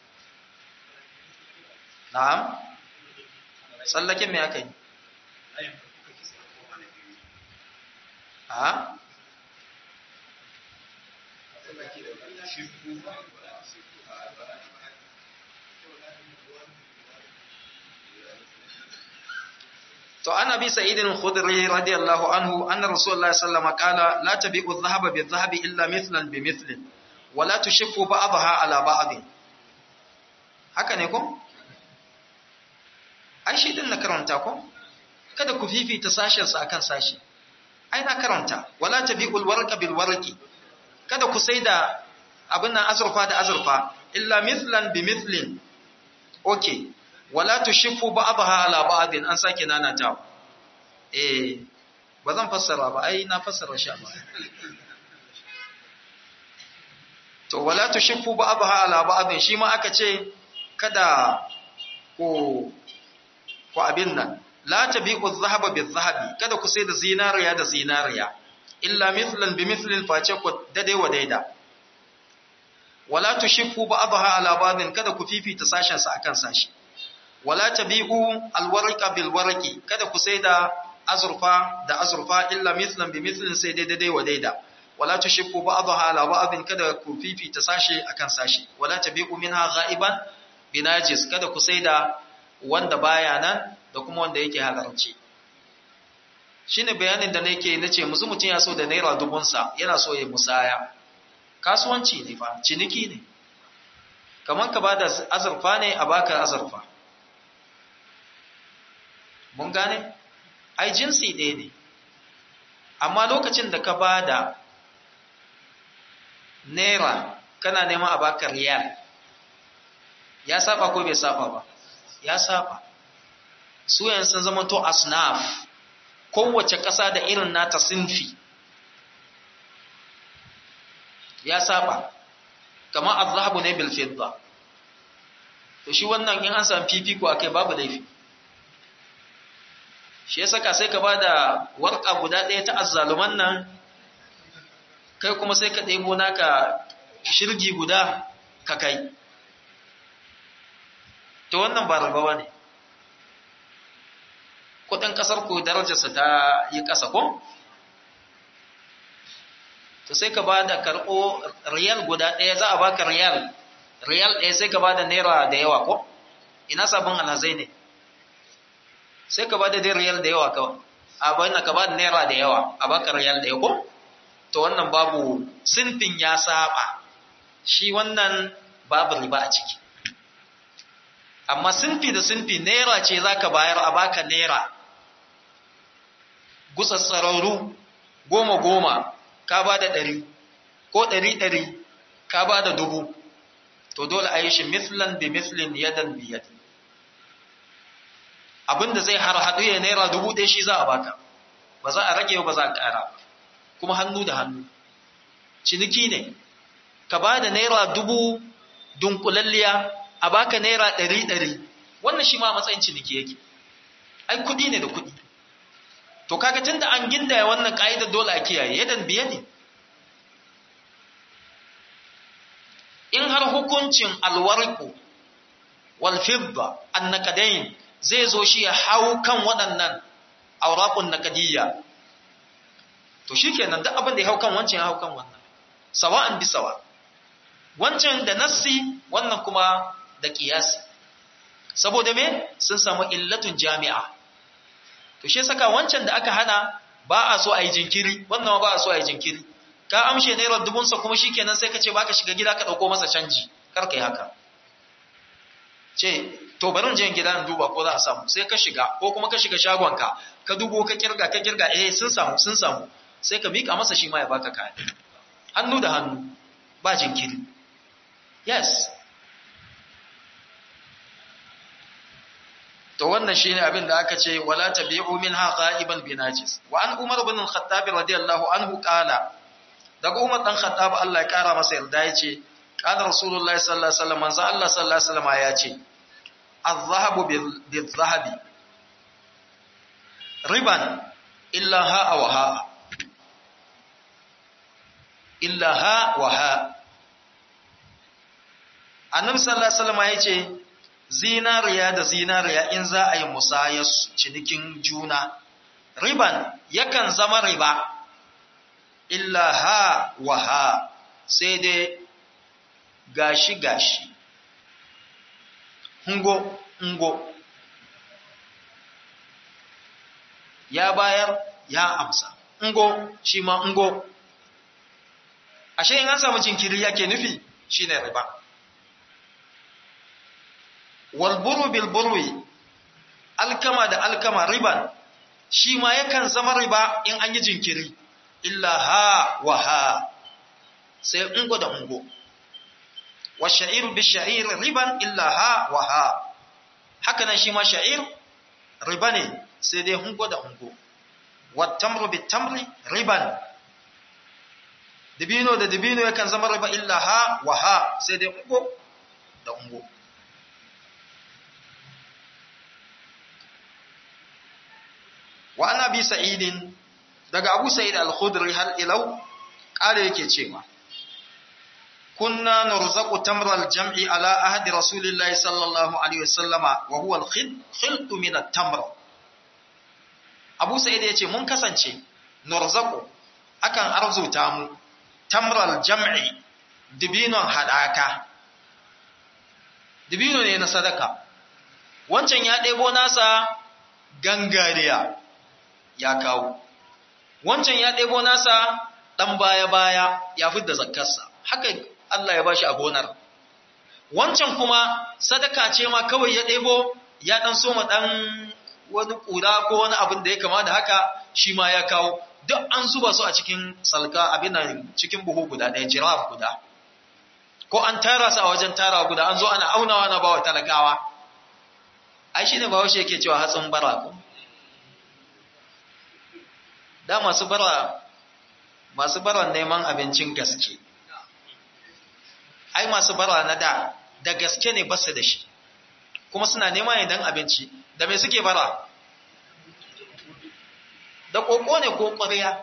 na'am tsallaken me aka yi a to ana bi sa'id al-khudri radiyallahu anhu anna rasulullahi sallallahu alaihi wasallam qala la tabi'u adh-dhahaba bi-adh-dhahabi illa mithlan bi mithlin wa la tushiffu ba'daha ala ba'd haka ne ko ai shi din na karanta ko kada ku fifita sashen sa akan sashi ai na karanta wala tabi'ul warqa bil warqi kada ku saida abin nan azurfa da azurfa illa mithlan bi mithlin okay wala tushiffu ba'daha ala ba'din an sake nanata eh ba zan fassara ba ai na fassara shi ba to wala tushiffu ba'daha ala ba'din shi ma aka ce kada ko ko abin nan la tabi'u adh-dhahaba bil-dhahabi kada ku sai da zinariya da zinariya illa mithlan bi mithlin face ku dade wa daida wala tushiffu ba'daha ala ba'din kada ku fifita sashen sa akan sashi wala tabi'u alwarqa bil warqi kada ku sai da azurfa da azurfa illa mithlan bi mithlin sai dai dai wa daida wala tushiffu ba'daha ala ba'din kada ku fifita sashi akan sashi wala tabi'u minha ghaiban binajis kada ku sai da wanda baya nan da kuma wanda yake halarci shine bayanin da nake nace musu mutun ya so da naira dubun sa yana so ya musaya kasuwanci ne fa ciniki ne kaman ka bada azurfa ne a baka azurfa mun gane ai jinsi ɗaya ne amma lokacin da ka ba da naira kana neman a baka riyal ya saba ko bai saba ba ya saba su yan sun zama to asnaf kowace ƙasa da irin nata sinfi ya saba kamar azhabu ne bil fidda to shi wannan in an san fifiko akai babu laifi shi ya saka sai ka ba da warƙa guda ɗaya ta azzaluman nan kai kuma sai ka ɗebo naka shirgi guda ka kai to wannan ba rabawa ne kudin ƙasar ku darajarsa ta yi ƙasa ko to sai ka ba da karɓo riyal guda ɗaya za a baka riyal riyal ɗaya sai ka ba da naira da yawa ko ina sabon alhazai ne sai ka ba da riyal da yawa kawai a bayan ka ba da naira da yawa a baka riyal da yawa to wannan babu sinfin ya saba shi wannan babu riba a ciki amma sinfi da sinfi naira ce za ka bayar a baka naira gutsatsararru goma goma ka ba da ɗari ko ɗari ɗari ka ba da dubu to dole a yi shi mislan bi mislin yadan bi yadin abinda zai har haɗu ya naira dubu ɗaya shi za a baka ba za a rage ba za a ƙara kuma hannu da hannu ciniki ne ka ba da naira dubu dunkulalliya a baka naira ɗari ɗari wannan shi ma matsayin ciniki yake ai kuɗi ne da kuɗi to kaga tunda an gindaya wannan ƙa'idar dole a kiyaye yadan biye ne in har hukuncin alwarku wal fidda annakadain zai zo shi ya hau kan waɗannan aurakun nakadiyya to shikenan duk abin da ya hau kan wancan ya hau kan wannan sawa'an bi sawa wancan da nassi wannan kuma da qiyasi saboda me sun samu illatun jami'a to shi saka wancan da aka hana ba a so a yi jinkiri wannan ba a so a yi jinkiri ka amshe naira dubunsa kuma shikenan sai ka ce baka shiga gida ka dauko masa canji kar kai haka ce to bari je gida in duba ko za a samu sai ka shiga ko kuma ka shiga shagonka ka dubo ka kirga ka kirga eh sun samu sun samu sai ka mika masa shi ma ya baka kaya hannu da hannu ba jinkiri yes to wannan shine abin da aka ce wala tabi'u minha ghaiban binajis wa an umar ibn al-khattab radiyallahu anhu qala daga umar dan khattab Allah ya kara masa yarda yace qala rasulullahi sallallahu alaihi wasallam manzo Allah sallallahu alaihi wasallam ya ce az-zahabu bil-zahabi riban illa ha wa ha illa ha wa ha annabi sallallahu alaihi wasallam ya ce zinariya da zinariya in za a yi musayar cinikin juna riban yakan zama riba illa ha wa ha sai dai gashi gashi ngo ngo ya bayar ya amsa ngo shi ma ngo ashe in an samu jinkiri yake nufi shine riba walburu bilburwi alkama da alkama riban shi ma yakan zama riba in an yi jinkiri illa ha wa ha sai ungo da ungo wa sha'iru bi sha'ir riban illa ha wa ha haka nan shi ma sha'ir riba ne sai dai ungo da ungo wa tamru bi tamri riban dibino da dibino yakan zama riba illa ha wa ha sai dai ungo da ungo wa ana bi sa'idin daga abu sa'id al-khudri har ilau kare yake cewa kunna nurzaqu tamra al-jam'i ala ahdi rasulillahi sallallahu alaihi wasallama wa huwa al-khiltu min at-tamr abu sa'id yace mun kasance nurzaqu akan arzuta mu tamra al-jam'i dibinon hadaka dibino ne na sadaka wancan ya ɗebo nasa gangariya ya kawo wancan ya ɗebo nasa ɗan baya-baya ya fi da zakkarsa haka Allah ya bashi a gonar wancan kuma sadaka ce ma kawai ya ɗebo ya ɗan soma ɗan wani ƙura ko wani abin da ya kama da haka shi ma ya kawo duk an zuba su a cikin salka abin nan cikin buhu guda ɗaya jiraf guda ko an tara su a wajen tara guda an zo ana aunawa na bawa talakawa ai shi ne ba washe yake cewa hatsin bara ko da masu bara masu bara neman abincin gaske ai masu bara na da da gaske ne basu da shi kuma suna nema idan abinci da me suke bara da koko ne ko ƙwarya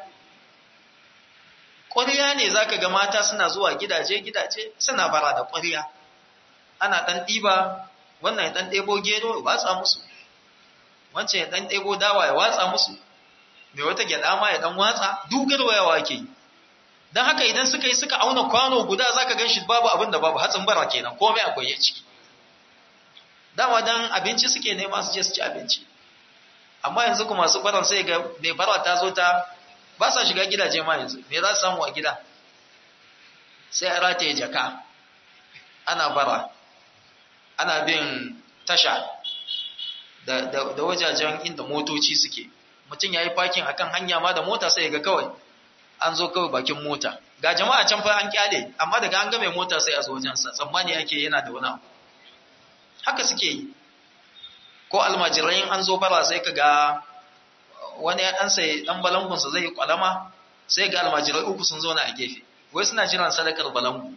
ƙwarya ne zaka ga mata suna zuwa gidaje gidaje suna bara da ƙwarya ana ɗan ɗiba wannan ya ɗan ɗebo gero ya watsa musu wancan ya ɗan ɗebo dawa ya watsa musu mai wata gyaɗa ma ya ɗan watsa dugar wayawa ke yi don haka idan suka yi suka auna kwano guda za ka gan shi babu abin da babu hatsin bara kenan komai akwai ya ciki dama don abinci suke nema su je su ci abinci amma yanzu kuma masu baran sai ga mai bara ta zo ta ba sa shiga gidaje ma yanzu me za su samu a gida sai a rataye jaka ana bara ana bin tasha da, da, da wajajen inda motoci suke mutum ya yi fakin a kan hanya ma da mota sai ga kawai an zo kawai bakin mota ga jama'a can fa an kyale amma daga an ga mai mota sai a zo wajensa tsammani yake yana da wani abu haka suke yi ko almajirai an zo bara sai ka ga wani ya ɗan sai ɗan balangunsa zai yi kwalama sai ga almajirai uku sun zo na a gefe wai suna jiran sadakar balangu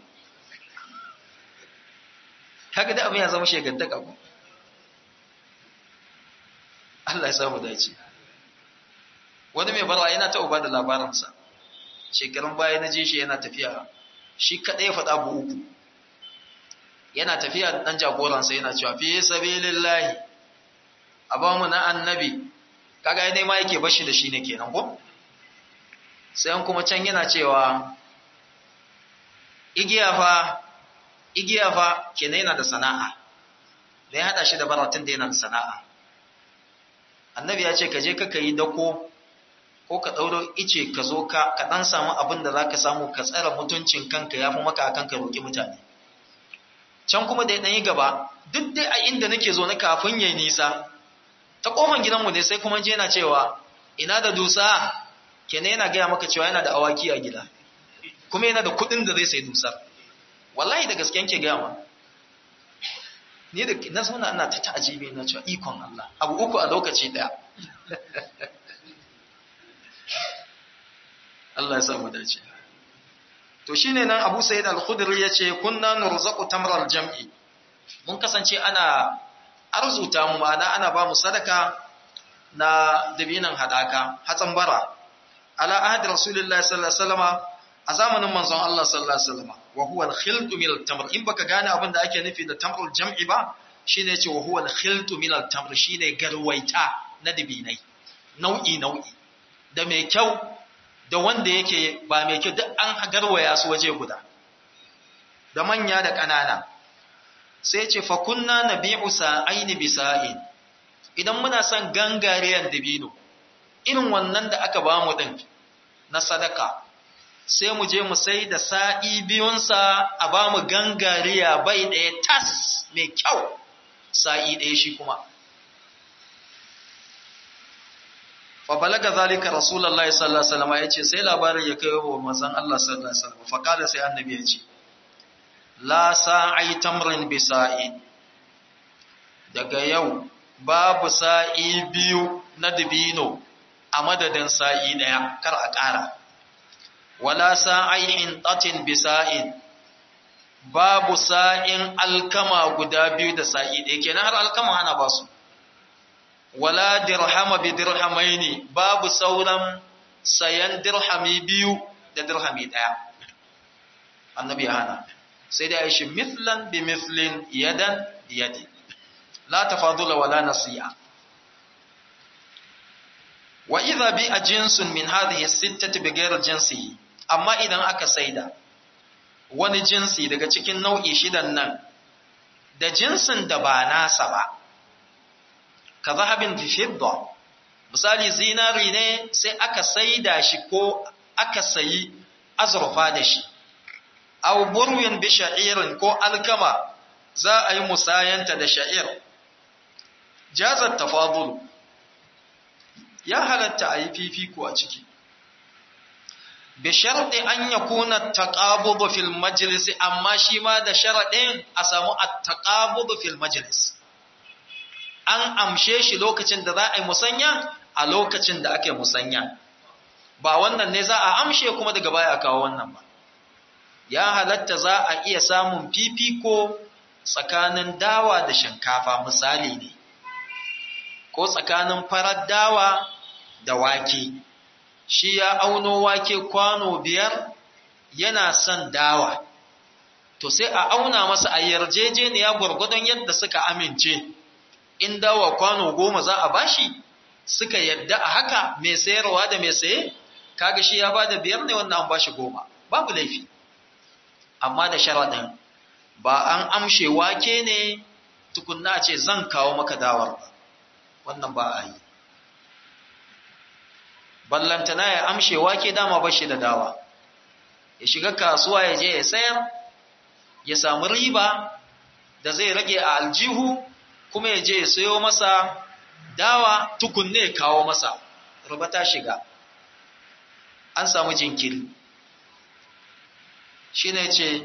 kaga da abin ya zama shegantaka ko Allah ya samu dace wani mai barwa yana ta uba da labaransa shekarun baya na je shi yana tafiya shi kaɗai ya faɗa bu uku yana tafiya da ɗan jagoransa yana cewa fi sabilillahi a ba mu na annabi kaga ya nema yake bashi da shi ne kenan ko sai an kuma can yana cewa igiya fa igiya fa kenan yana da sana'a da ya hada shi da baratun da yana da sana'a annabi ya ce ka je ka yi dako ko ka ɗauro ice ka zo ka ka ɗan samu abin da za ka samu ka tsara mutuncin kanka ya fi maka akan ka roƙi mutane can kuma da ya ɗan yi gaba duk dai a inda nake zo na kafin ya yi nisa ta ƙofan gidanmu ne sai kuma je yana cewa ina da dusa kenan yana gaya maka cewa yana da awaki a gida kuma yana da kuɗin da zai sai dusar wallahi da gaske ke gaya ma ni da na zauna ina ta ta'ajibi na cewa ikon Allah abu uku a lokaci daya Allah ya sa mu dace to shine nan Abu Sa'id al-Khudri yace kunna nurzaqu tamral jam'i mun kasance ana arzuta mu ma'ana ana ba mu sadaka na dabinan hadaka hatsan bara ala ahad rasulullahi sallallahu alaihi wasallam a zamanin manzon Allah sallallahu alaihi wasallam wa huwa al-khiltu min al-tamr in baka gane abin da ake nufi da tamrul jam'i ba shine yace wa huwa al-khiltu min al-tamr shine garwaita na dabinai nau'i nau'i da mai kyau da wanda yake ba mai kyau duk an garwaya su waje guda da manya da ƙanana sai ce fa kunna nabi'u sa'aini bisa'in idan muna son gangariyan dabino irin wannan da aka ba mu din na sadaka sai mu je mu sai da sa'i biyunsa a ba mu gangariya bai ɗaya tas mai kyau sa'i ɗaya shi kuma fa balaga zalika rasulullahi sallallahu alaihi wasallam yace sai labarin ya kai wa manzon Allah sallallahu alaihi wasallam fa kada sai annabi ya ce la sa'i tamrin bi sa'i daga yau babu sa'i biyu na dibino a madadin sa'i daya kar a ƙara wala sa'in tatin bi sa'in babu sa'in alkama guda biyu da sa'i ɗaya kenan har alkama ana ba su wala dirhama bi dirhamaini babu sauran sayan dirhami biyu da dirhami ɗaya annabi ya hana sai dai aishi mithlan bi mithlin yadan yadi la tafadula wala nasiya wa idha bi ajinsun min hadhihi as-sittati bighayr jinsihi amma idan aka saida wani jinsi daga cikin nau'i shidan nan da jinsin da ba nasa ba ka zahabin fi fidda misali zinari ne sai aka saida shi ko aka sayi azurfa da shi aw burwin bi sha'irin ko alkama za a yi musayanta da sha'ir jazat tafadul ya halatta a yi fifiko a ciki bi sharɗi an ya kuna taƙabubu fil majalisi amma shi ma da sharaɗin a samu a taƙabubu fil majalis an amshe shi lokacin da za a yi musanya a lokacin da ake musanya ba wannan ne za a amshe kuma daga baya a kawo wannan ba ya halatta za a iya samun fifiko tsakanin dawa da shinkafa misali ne ko tsakanin farar dawa da wake shi ya auno wake kwano biyar yana son dawa to sai a auna masa a yarjejeniya gwargwadon yadda suka amince in dawa kwano goma za a bashi suka yadda a haka mai sayarwa da mai saye kaga shi ya bada biyar ne wannan an bashi goma babu laifi amma da sharaɗin ba an amshe wake ne tukunna ce zan kawo maka dawar ba wannan ba a yi ballantana ya amshe wake dama ba shi da dawa ya shiga kasuwa ya je ya sayar ya samu riba da zai rage a aljihu kuma ya je ya sayo masa dawa tukunne ya kawo masa riba ta shiga an samu jinkiri shi ne ce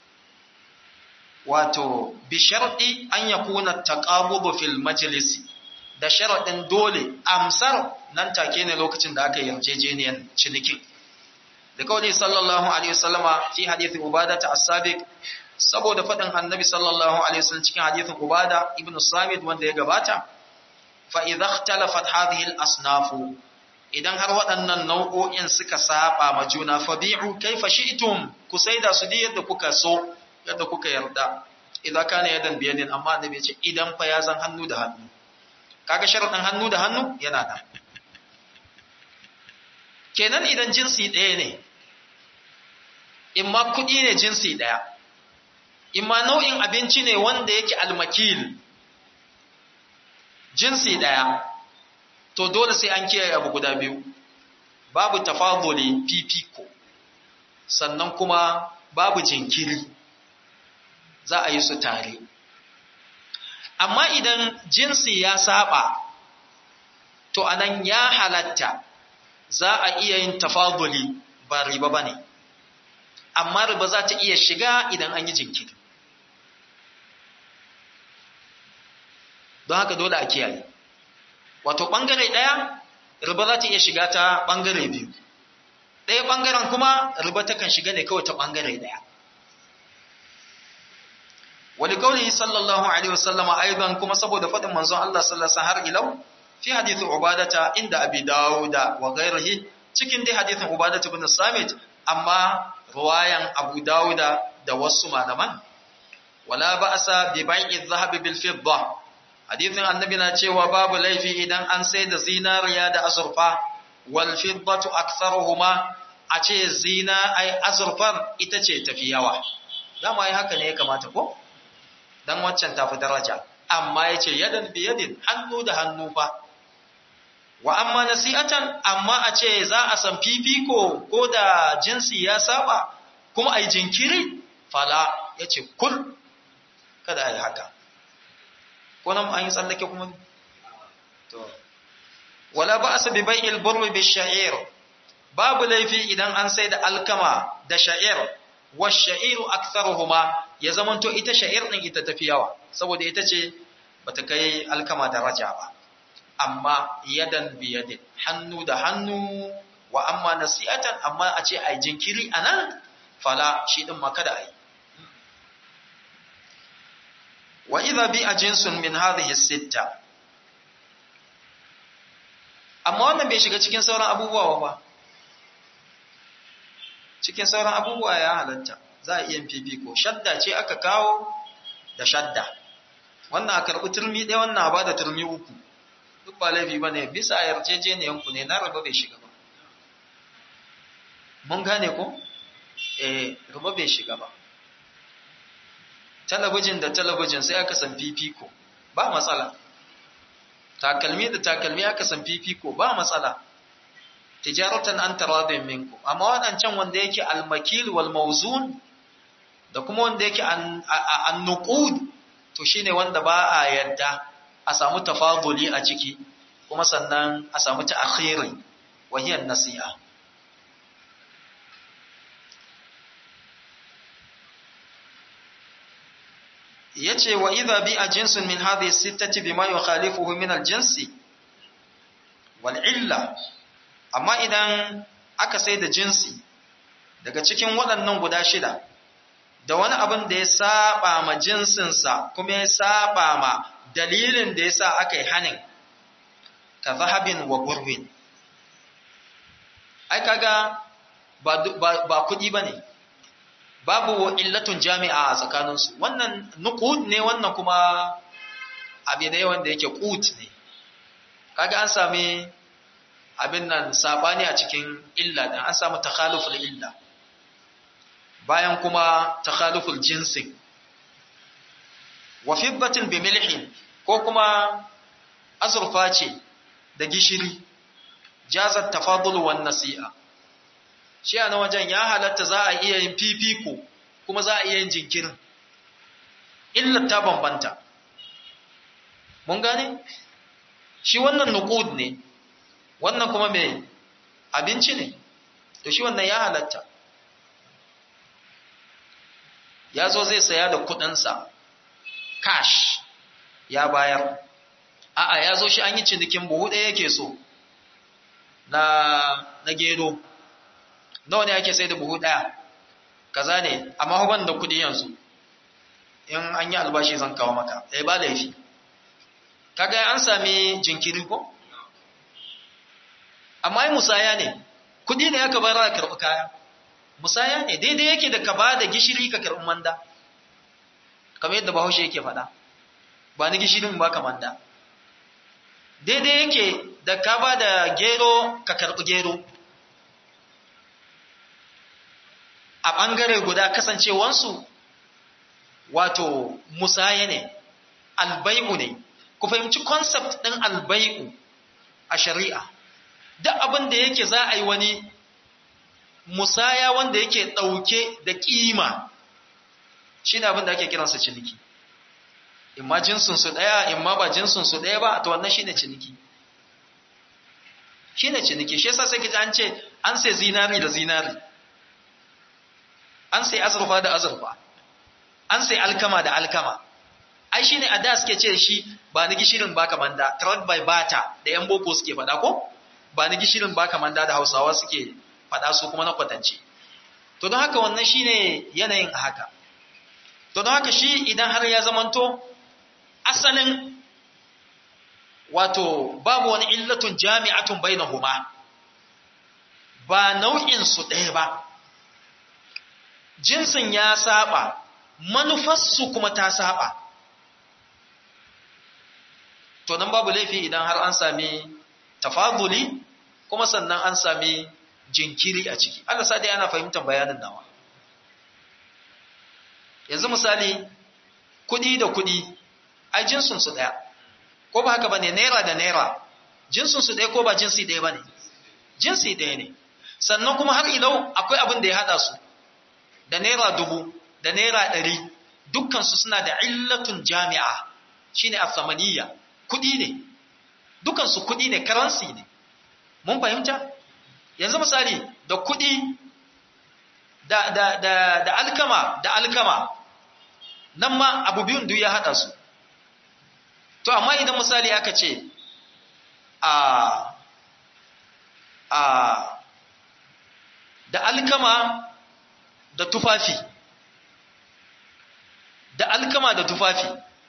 wato bisharɗi an ya kuna taƙabubu fil majalisi da sharaɗin dole amsar nan take ne lokacin da aka yarjejeniyar cinikin da kawai sallallahu alaihi wasallama fi hadithin ubada ta asabiq saboda faɗin annabi sallallahu alaihi wasallam cikin hadithin ubada ibn samid wanda ya gabata fa idza ikhtalafat hadhihi al-asnaf idan har waɗannan nau'o'in suka saba ma juna fa bi'u kaifa shi'tum ku saida su yadda kuka so yadda kuka yarda idan kana yadan biyadin amma annabi ya ce idan fa ya zan hannu da hannu kaga sharadin hannu da hannu yana da kenan idan jinsi ɗaya ne imma kuɗi ne jinsi ɗaya imma nau'in abinci ne wanda yake almakil jinsi ɗaya to dole sai an kiyaye abu guda biyu babu tafaduli fifiko sannan kuma babu jinkiri za a yi su tare amma idan jinsi ya saba to anan ya halatta za a iya yin tafaduli ba riba ba ne amma riba za ta iya shiga idan an yi jinkiri don haka dole a kiyaye wato ɓangare ɗaya riba za ta iya shiga ta ɓangare biyu ɗaya ɓangaren kuma riba takan shiga ne kawai ta ɓangare ɗaya wani kauli sallallahu alaihi wasallama aidan kuma saboda faɗin manzon Allah sallallahu har ilau fi hadithin ubadata inda abi dawuda wa ghairihi cikin dai hadithin ubadata ibn samit amma ruwayan abu dawuda da wasu malaman wala ba'sa bi bai'i adh-dhahab bil fidda hadithin annabi na cewa babu laifi idan an sai da zinariya da azurfa wal fiddatu aktharuhuma a ce zina ai azurfar ita ce tafi yawa dama ai haka ne ya kamata ko dan waccan tafi daraja amma yace yadan bi yadin hannu da hannu fa wa amma nasi'atan amma a ce za a san fifiko ko da jinsi ya saba kuma ai jinkiri fala yace kul kada ai haka ko nan an yi tsallake kuma to wala ba'sa bi bai'il burri bi sha'ir babu laifi idan an sai da alkama da sha'ir wa sha'iru aktharuhuma ya zamanto ita sha'ir din ita tafi yawa saboda ita ce bata kai alkama daraja ba amma yadan bi yadin hannu da hannu wa amma nasi'atan amma a ce ai jinkiri anan fala shi din ma kada ai wa idha bi jinsun min hadhihi sitta amma wannan bai shiga cikin sauran abubuwa ba cikin sauran abubuwa ya halatta za a iya fifiko shadda ce aka kawo da shadda wannan a karɓi turmi ɗaya wannan a ba da turmi uku duk ba laifi ba ne bisa yarjejeniyanku ne na raba bai shiga ba mun gane ko eh raba bai shiga ba talabijin da talabijin sai aka san fifiko ba matsala takalmi da takalmi aka san fifiko ba matsala tijaratan an taradin minku amma wadancan wanda yake almakil wal mawzun da kuma wanda yake an nuqud to shine wanda ba a yadda a samu tafaduli a ciki kuma sannan a samu ta'khiri wa hiya nasi'a yace wa idha bi jinsun min hadhihi sittati bima yukhalifuhu min al-jinsi wal illa amma idan aka sai da jinsi daga cikin waɗannan guda shida da wani abin da ya saba ma jinsinsa kuma ya saba ma dalilin da yasa aka yi hanin ka zahabin wa burwin ai kaga ba ba kuɗi bane babu illatun jami'a a tsakaninsu wannan nuqud ne wannan kuma abin ne wanda yake qut ne kaga an sami abin nan sabani a cikin illa dan an samu takhaluful illa bayan kuma takhaluful jinsi wa fiddatin bi milhin ko kuma azurfa ce da gishiri jazat tafadul wan nasi'a shi a wajen ya halatta za a iya yin fifiko kuma za a iya yin jinkirin illar ta bambanta mun gane shi wannan nuqud ne wannan kuma mai abinci ne to shi wannan ya halatta ya zo zai saya da kudinsa cash ya bayar a'a ya zo shi an yi cinikin buhu ɗaya yake so na na gero nawa ne ake sai da buhu ɗaya kaza ne amma ban da kuɗi yanzu in an yi albashi zan kawo maka eh ba laifi kaga an sami jinkiri ko amma ai musaya ne kuɗi ne aka bayar a karɓi kaya musaya ne daidai yake da ka ba da gishiri ka karɓi manda kamar yadda bahaushe yake faɗa ba ni gishirin ba ka manda daidai yake da ka ba da gero ka karɓi gero a ɓangare guda kasancewansu wato musaya ne albai'u ne ku fahimci concept ɗin albai'u a shari'a duk abin da yake za a yi wani musaya wanda yake ɗauke da ƙima shi ne abin da ake kiransa ciniki imma jinsinsu ɗaya imma ba jinsinsu ɗaya ba ta wannan shi ne ciniki shi ne ciniki shi yasa sai an ce an sai zinari da zinari an sai azurfa da azurfa an sai alkama da alkama ai shine a da suke ce shi ba ni gishirin baka manda trade by bata da yan boko suke faɗa ko ba ni gishirin baka manda da hausawa suke faɗa su kuma na kwatance to don haka wannan shine yanayin haka to don haka shi idan har ya zamanto asalin wato babu wani illatun jami'atun bainahuma ba nau'in su ɗaya ba jinsin ya saba manufarsu kuma ta saba to nan babu laifi idan har an sami tafaduli kuma sannan an sami jinkiri a ciki Allah sa dai ana fahimtar bayanin nawa yanzu misali kudi da kudi ai jinsin su daya ko ba haka bane naira da naira jinsin su daya ko ba jinsi daya bane jinsi daya ne sannan kuma har ilau akwai abin da ya hada su da naira dubu da naira ɗari dukkan su suna da illatun jami'a shine asamaniya kudi ne dukkan su kudi ne karansi ne mun fahimta yanzu misali da kudi da, da, da, da alkama da alkama nan ma abu biyun duk ya haɗa su to amma idan misali aka ce a a da alkama da tufafi da alkama da tufafi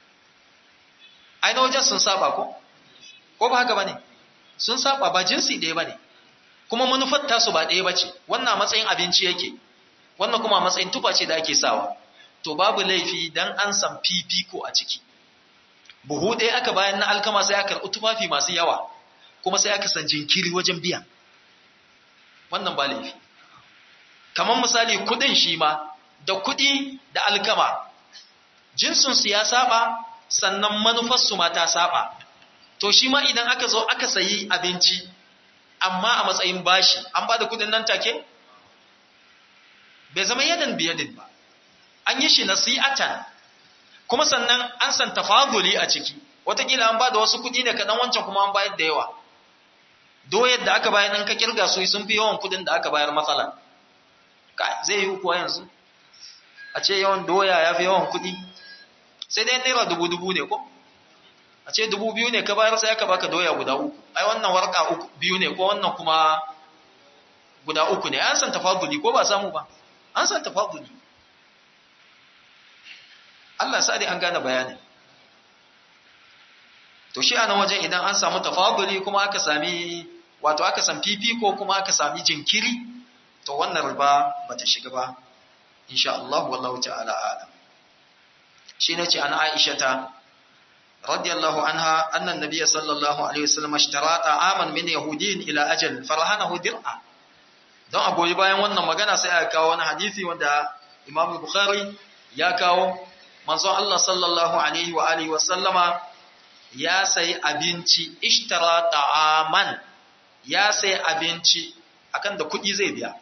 aina wajen sun saba ko ko ba haka ba ne sun saba ba jinsi ɗaya ba ne kuma manufar tasu ba ɗaya ba ce wannan matsayin abinci yake wannan kuma matsayin tufa ce da ake sawa to babu laifi dan an san fifiko a ciki buhu ɗaya aka bayan na alkama sai aka karɓi tufafi masu yawa kuma sai aka san jinkiri wajen biya wannan ba laifi kamar misali kuɗin shi ma da kuɗi da alkama jinsinsu ya saba sannan manufarsu ma ta saba to shi ma idan aka zo aka sayi abinci amma a matsayin bashi an ba da kuɗin nan take bai zama yadan biyadin ba an yi shi nasi'atan kuma sannan an san tafaduli a ciki watakila an ba da wasu kuɗi ne kaɗan wancan kuma an bayar da yawa doyar da aka bayar in ka kirga su sun fi yawan kuɗin da aka bayar matsala zai yi kuwa yanzu a ce yawan doya ya fi yawan kuɗi sai dai naira dubu dubu ne ko a ce dubu biyu ne ka bayar sai aka baka doya guda uku ai wannan warka uku biyu ne ko wannan kuma guda uku ne an san tafaduli ko ba samu ba an san tafaduli Allah sa dai an gane bayanin to shi ana wajen idan an samu tafaduli kuma aka sami wato aka san fifiko kuma aka sami jinkiri to wannan riba bata shiga ba insha Allah wallahu ta'ala alam shi ne ce an Aisha ta radiyallahu anha annan nabiyyi sallallahu alaihi wasallam ishtara ta'aman min yahudin ila ajal farahanahu dir'a don a goyi bayan wannan magana sai aka kawo wani hadisi wanda Imam Bukhari ya kawo manzon Allah sallallahu alaihi wa alihi wasallama ya sayi abinci ishtara ta'aman ya sayi abinci akan da kuɗi zai biya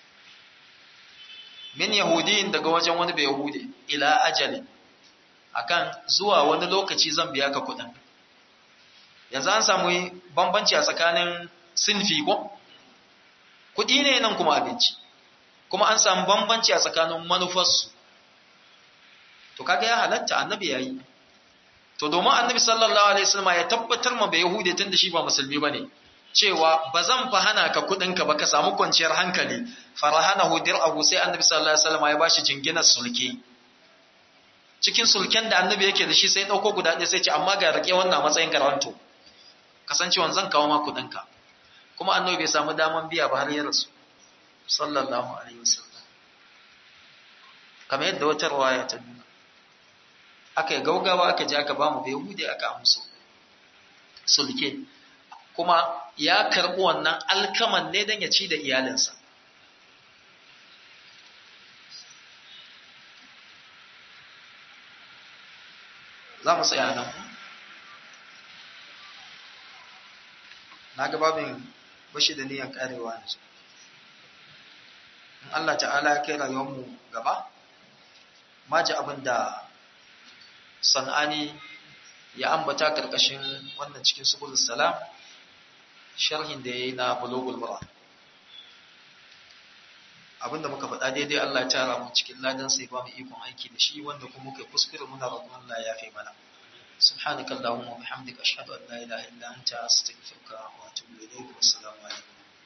min yahudiyin daga wajen wani bai yahudi ila ajalin akan zuwa wani lokaci zan biya ka kuɗin yanzu an samu bambanci a tsakanin sinfi ko kuɗi ne nan kuma abinci kuma an samu bambanci a tsakanin manufarsu to kaga ya halatta annabi yayi to domin annabi sallallahu alaihi wasallam ya tabbatar ma bai yahudi tun da shi ba musulmi bane cewa ba zan fa hana ka kuɗinka ba ka samu kwanciyar hankali farahanahu dir'ahu sai annabi sallallahu alaihi wasallam ya bashi jinginar sulke cikin sulken da annabi yake da shi sai dauko guda ɗaya sai ce amma ga rake wannan matsayin garanto kasancewan zan kawo ma kuɗinka kuma annabi bai samu daman biya ba har ya rasu sallallahu alaihi wasallam kamar yadda wata riwaya ta nuna aka yi gaugawa aka je aka bamu bai hude aka amso sulke kuma ya karɓi wannan alkaman ne don ya ci da iyalinsa za mu tsaya nan na ga babin bashi da niyan karewa yanzu in Allah ta'ala ya kai rayuwarmu gaba ma ji abin da san'ani ya ambata karkashin wannan cikin subul salam sharhin da ya yi na bulogul mura abinda muka faɗa daidai Allah ya tara mu cikin ladan sai ba mu ikon aiki da shi wanda kuma muka kuskure muna roƙon Allah ya yafe mana سبحانك اللهم وبحمدك أشهد أن لا إله إلا أنت أستغفرك وأتوب إليك والسلام عليكم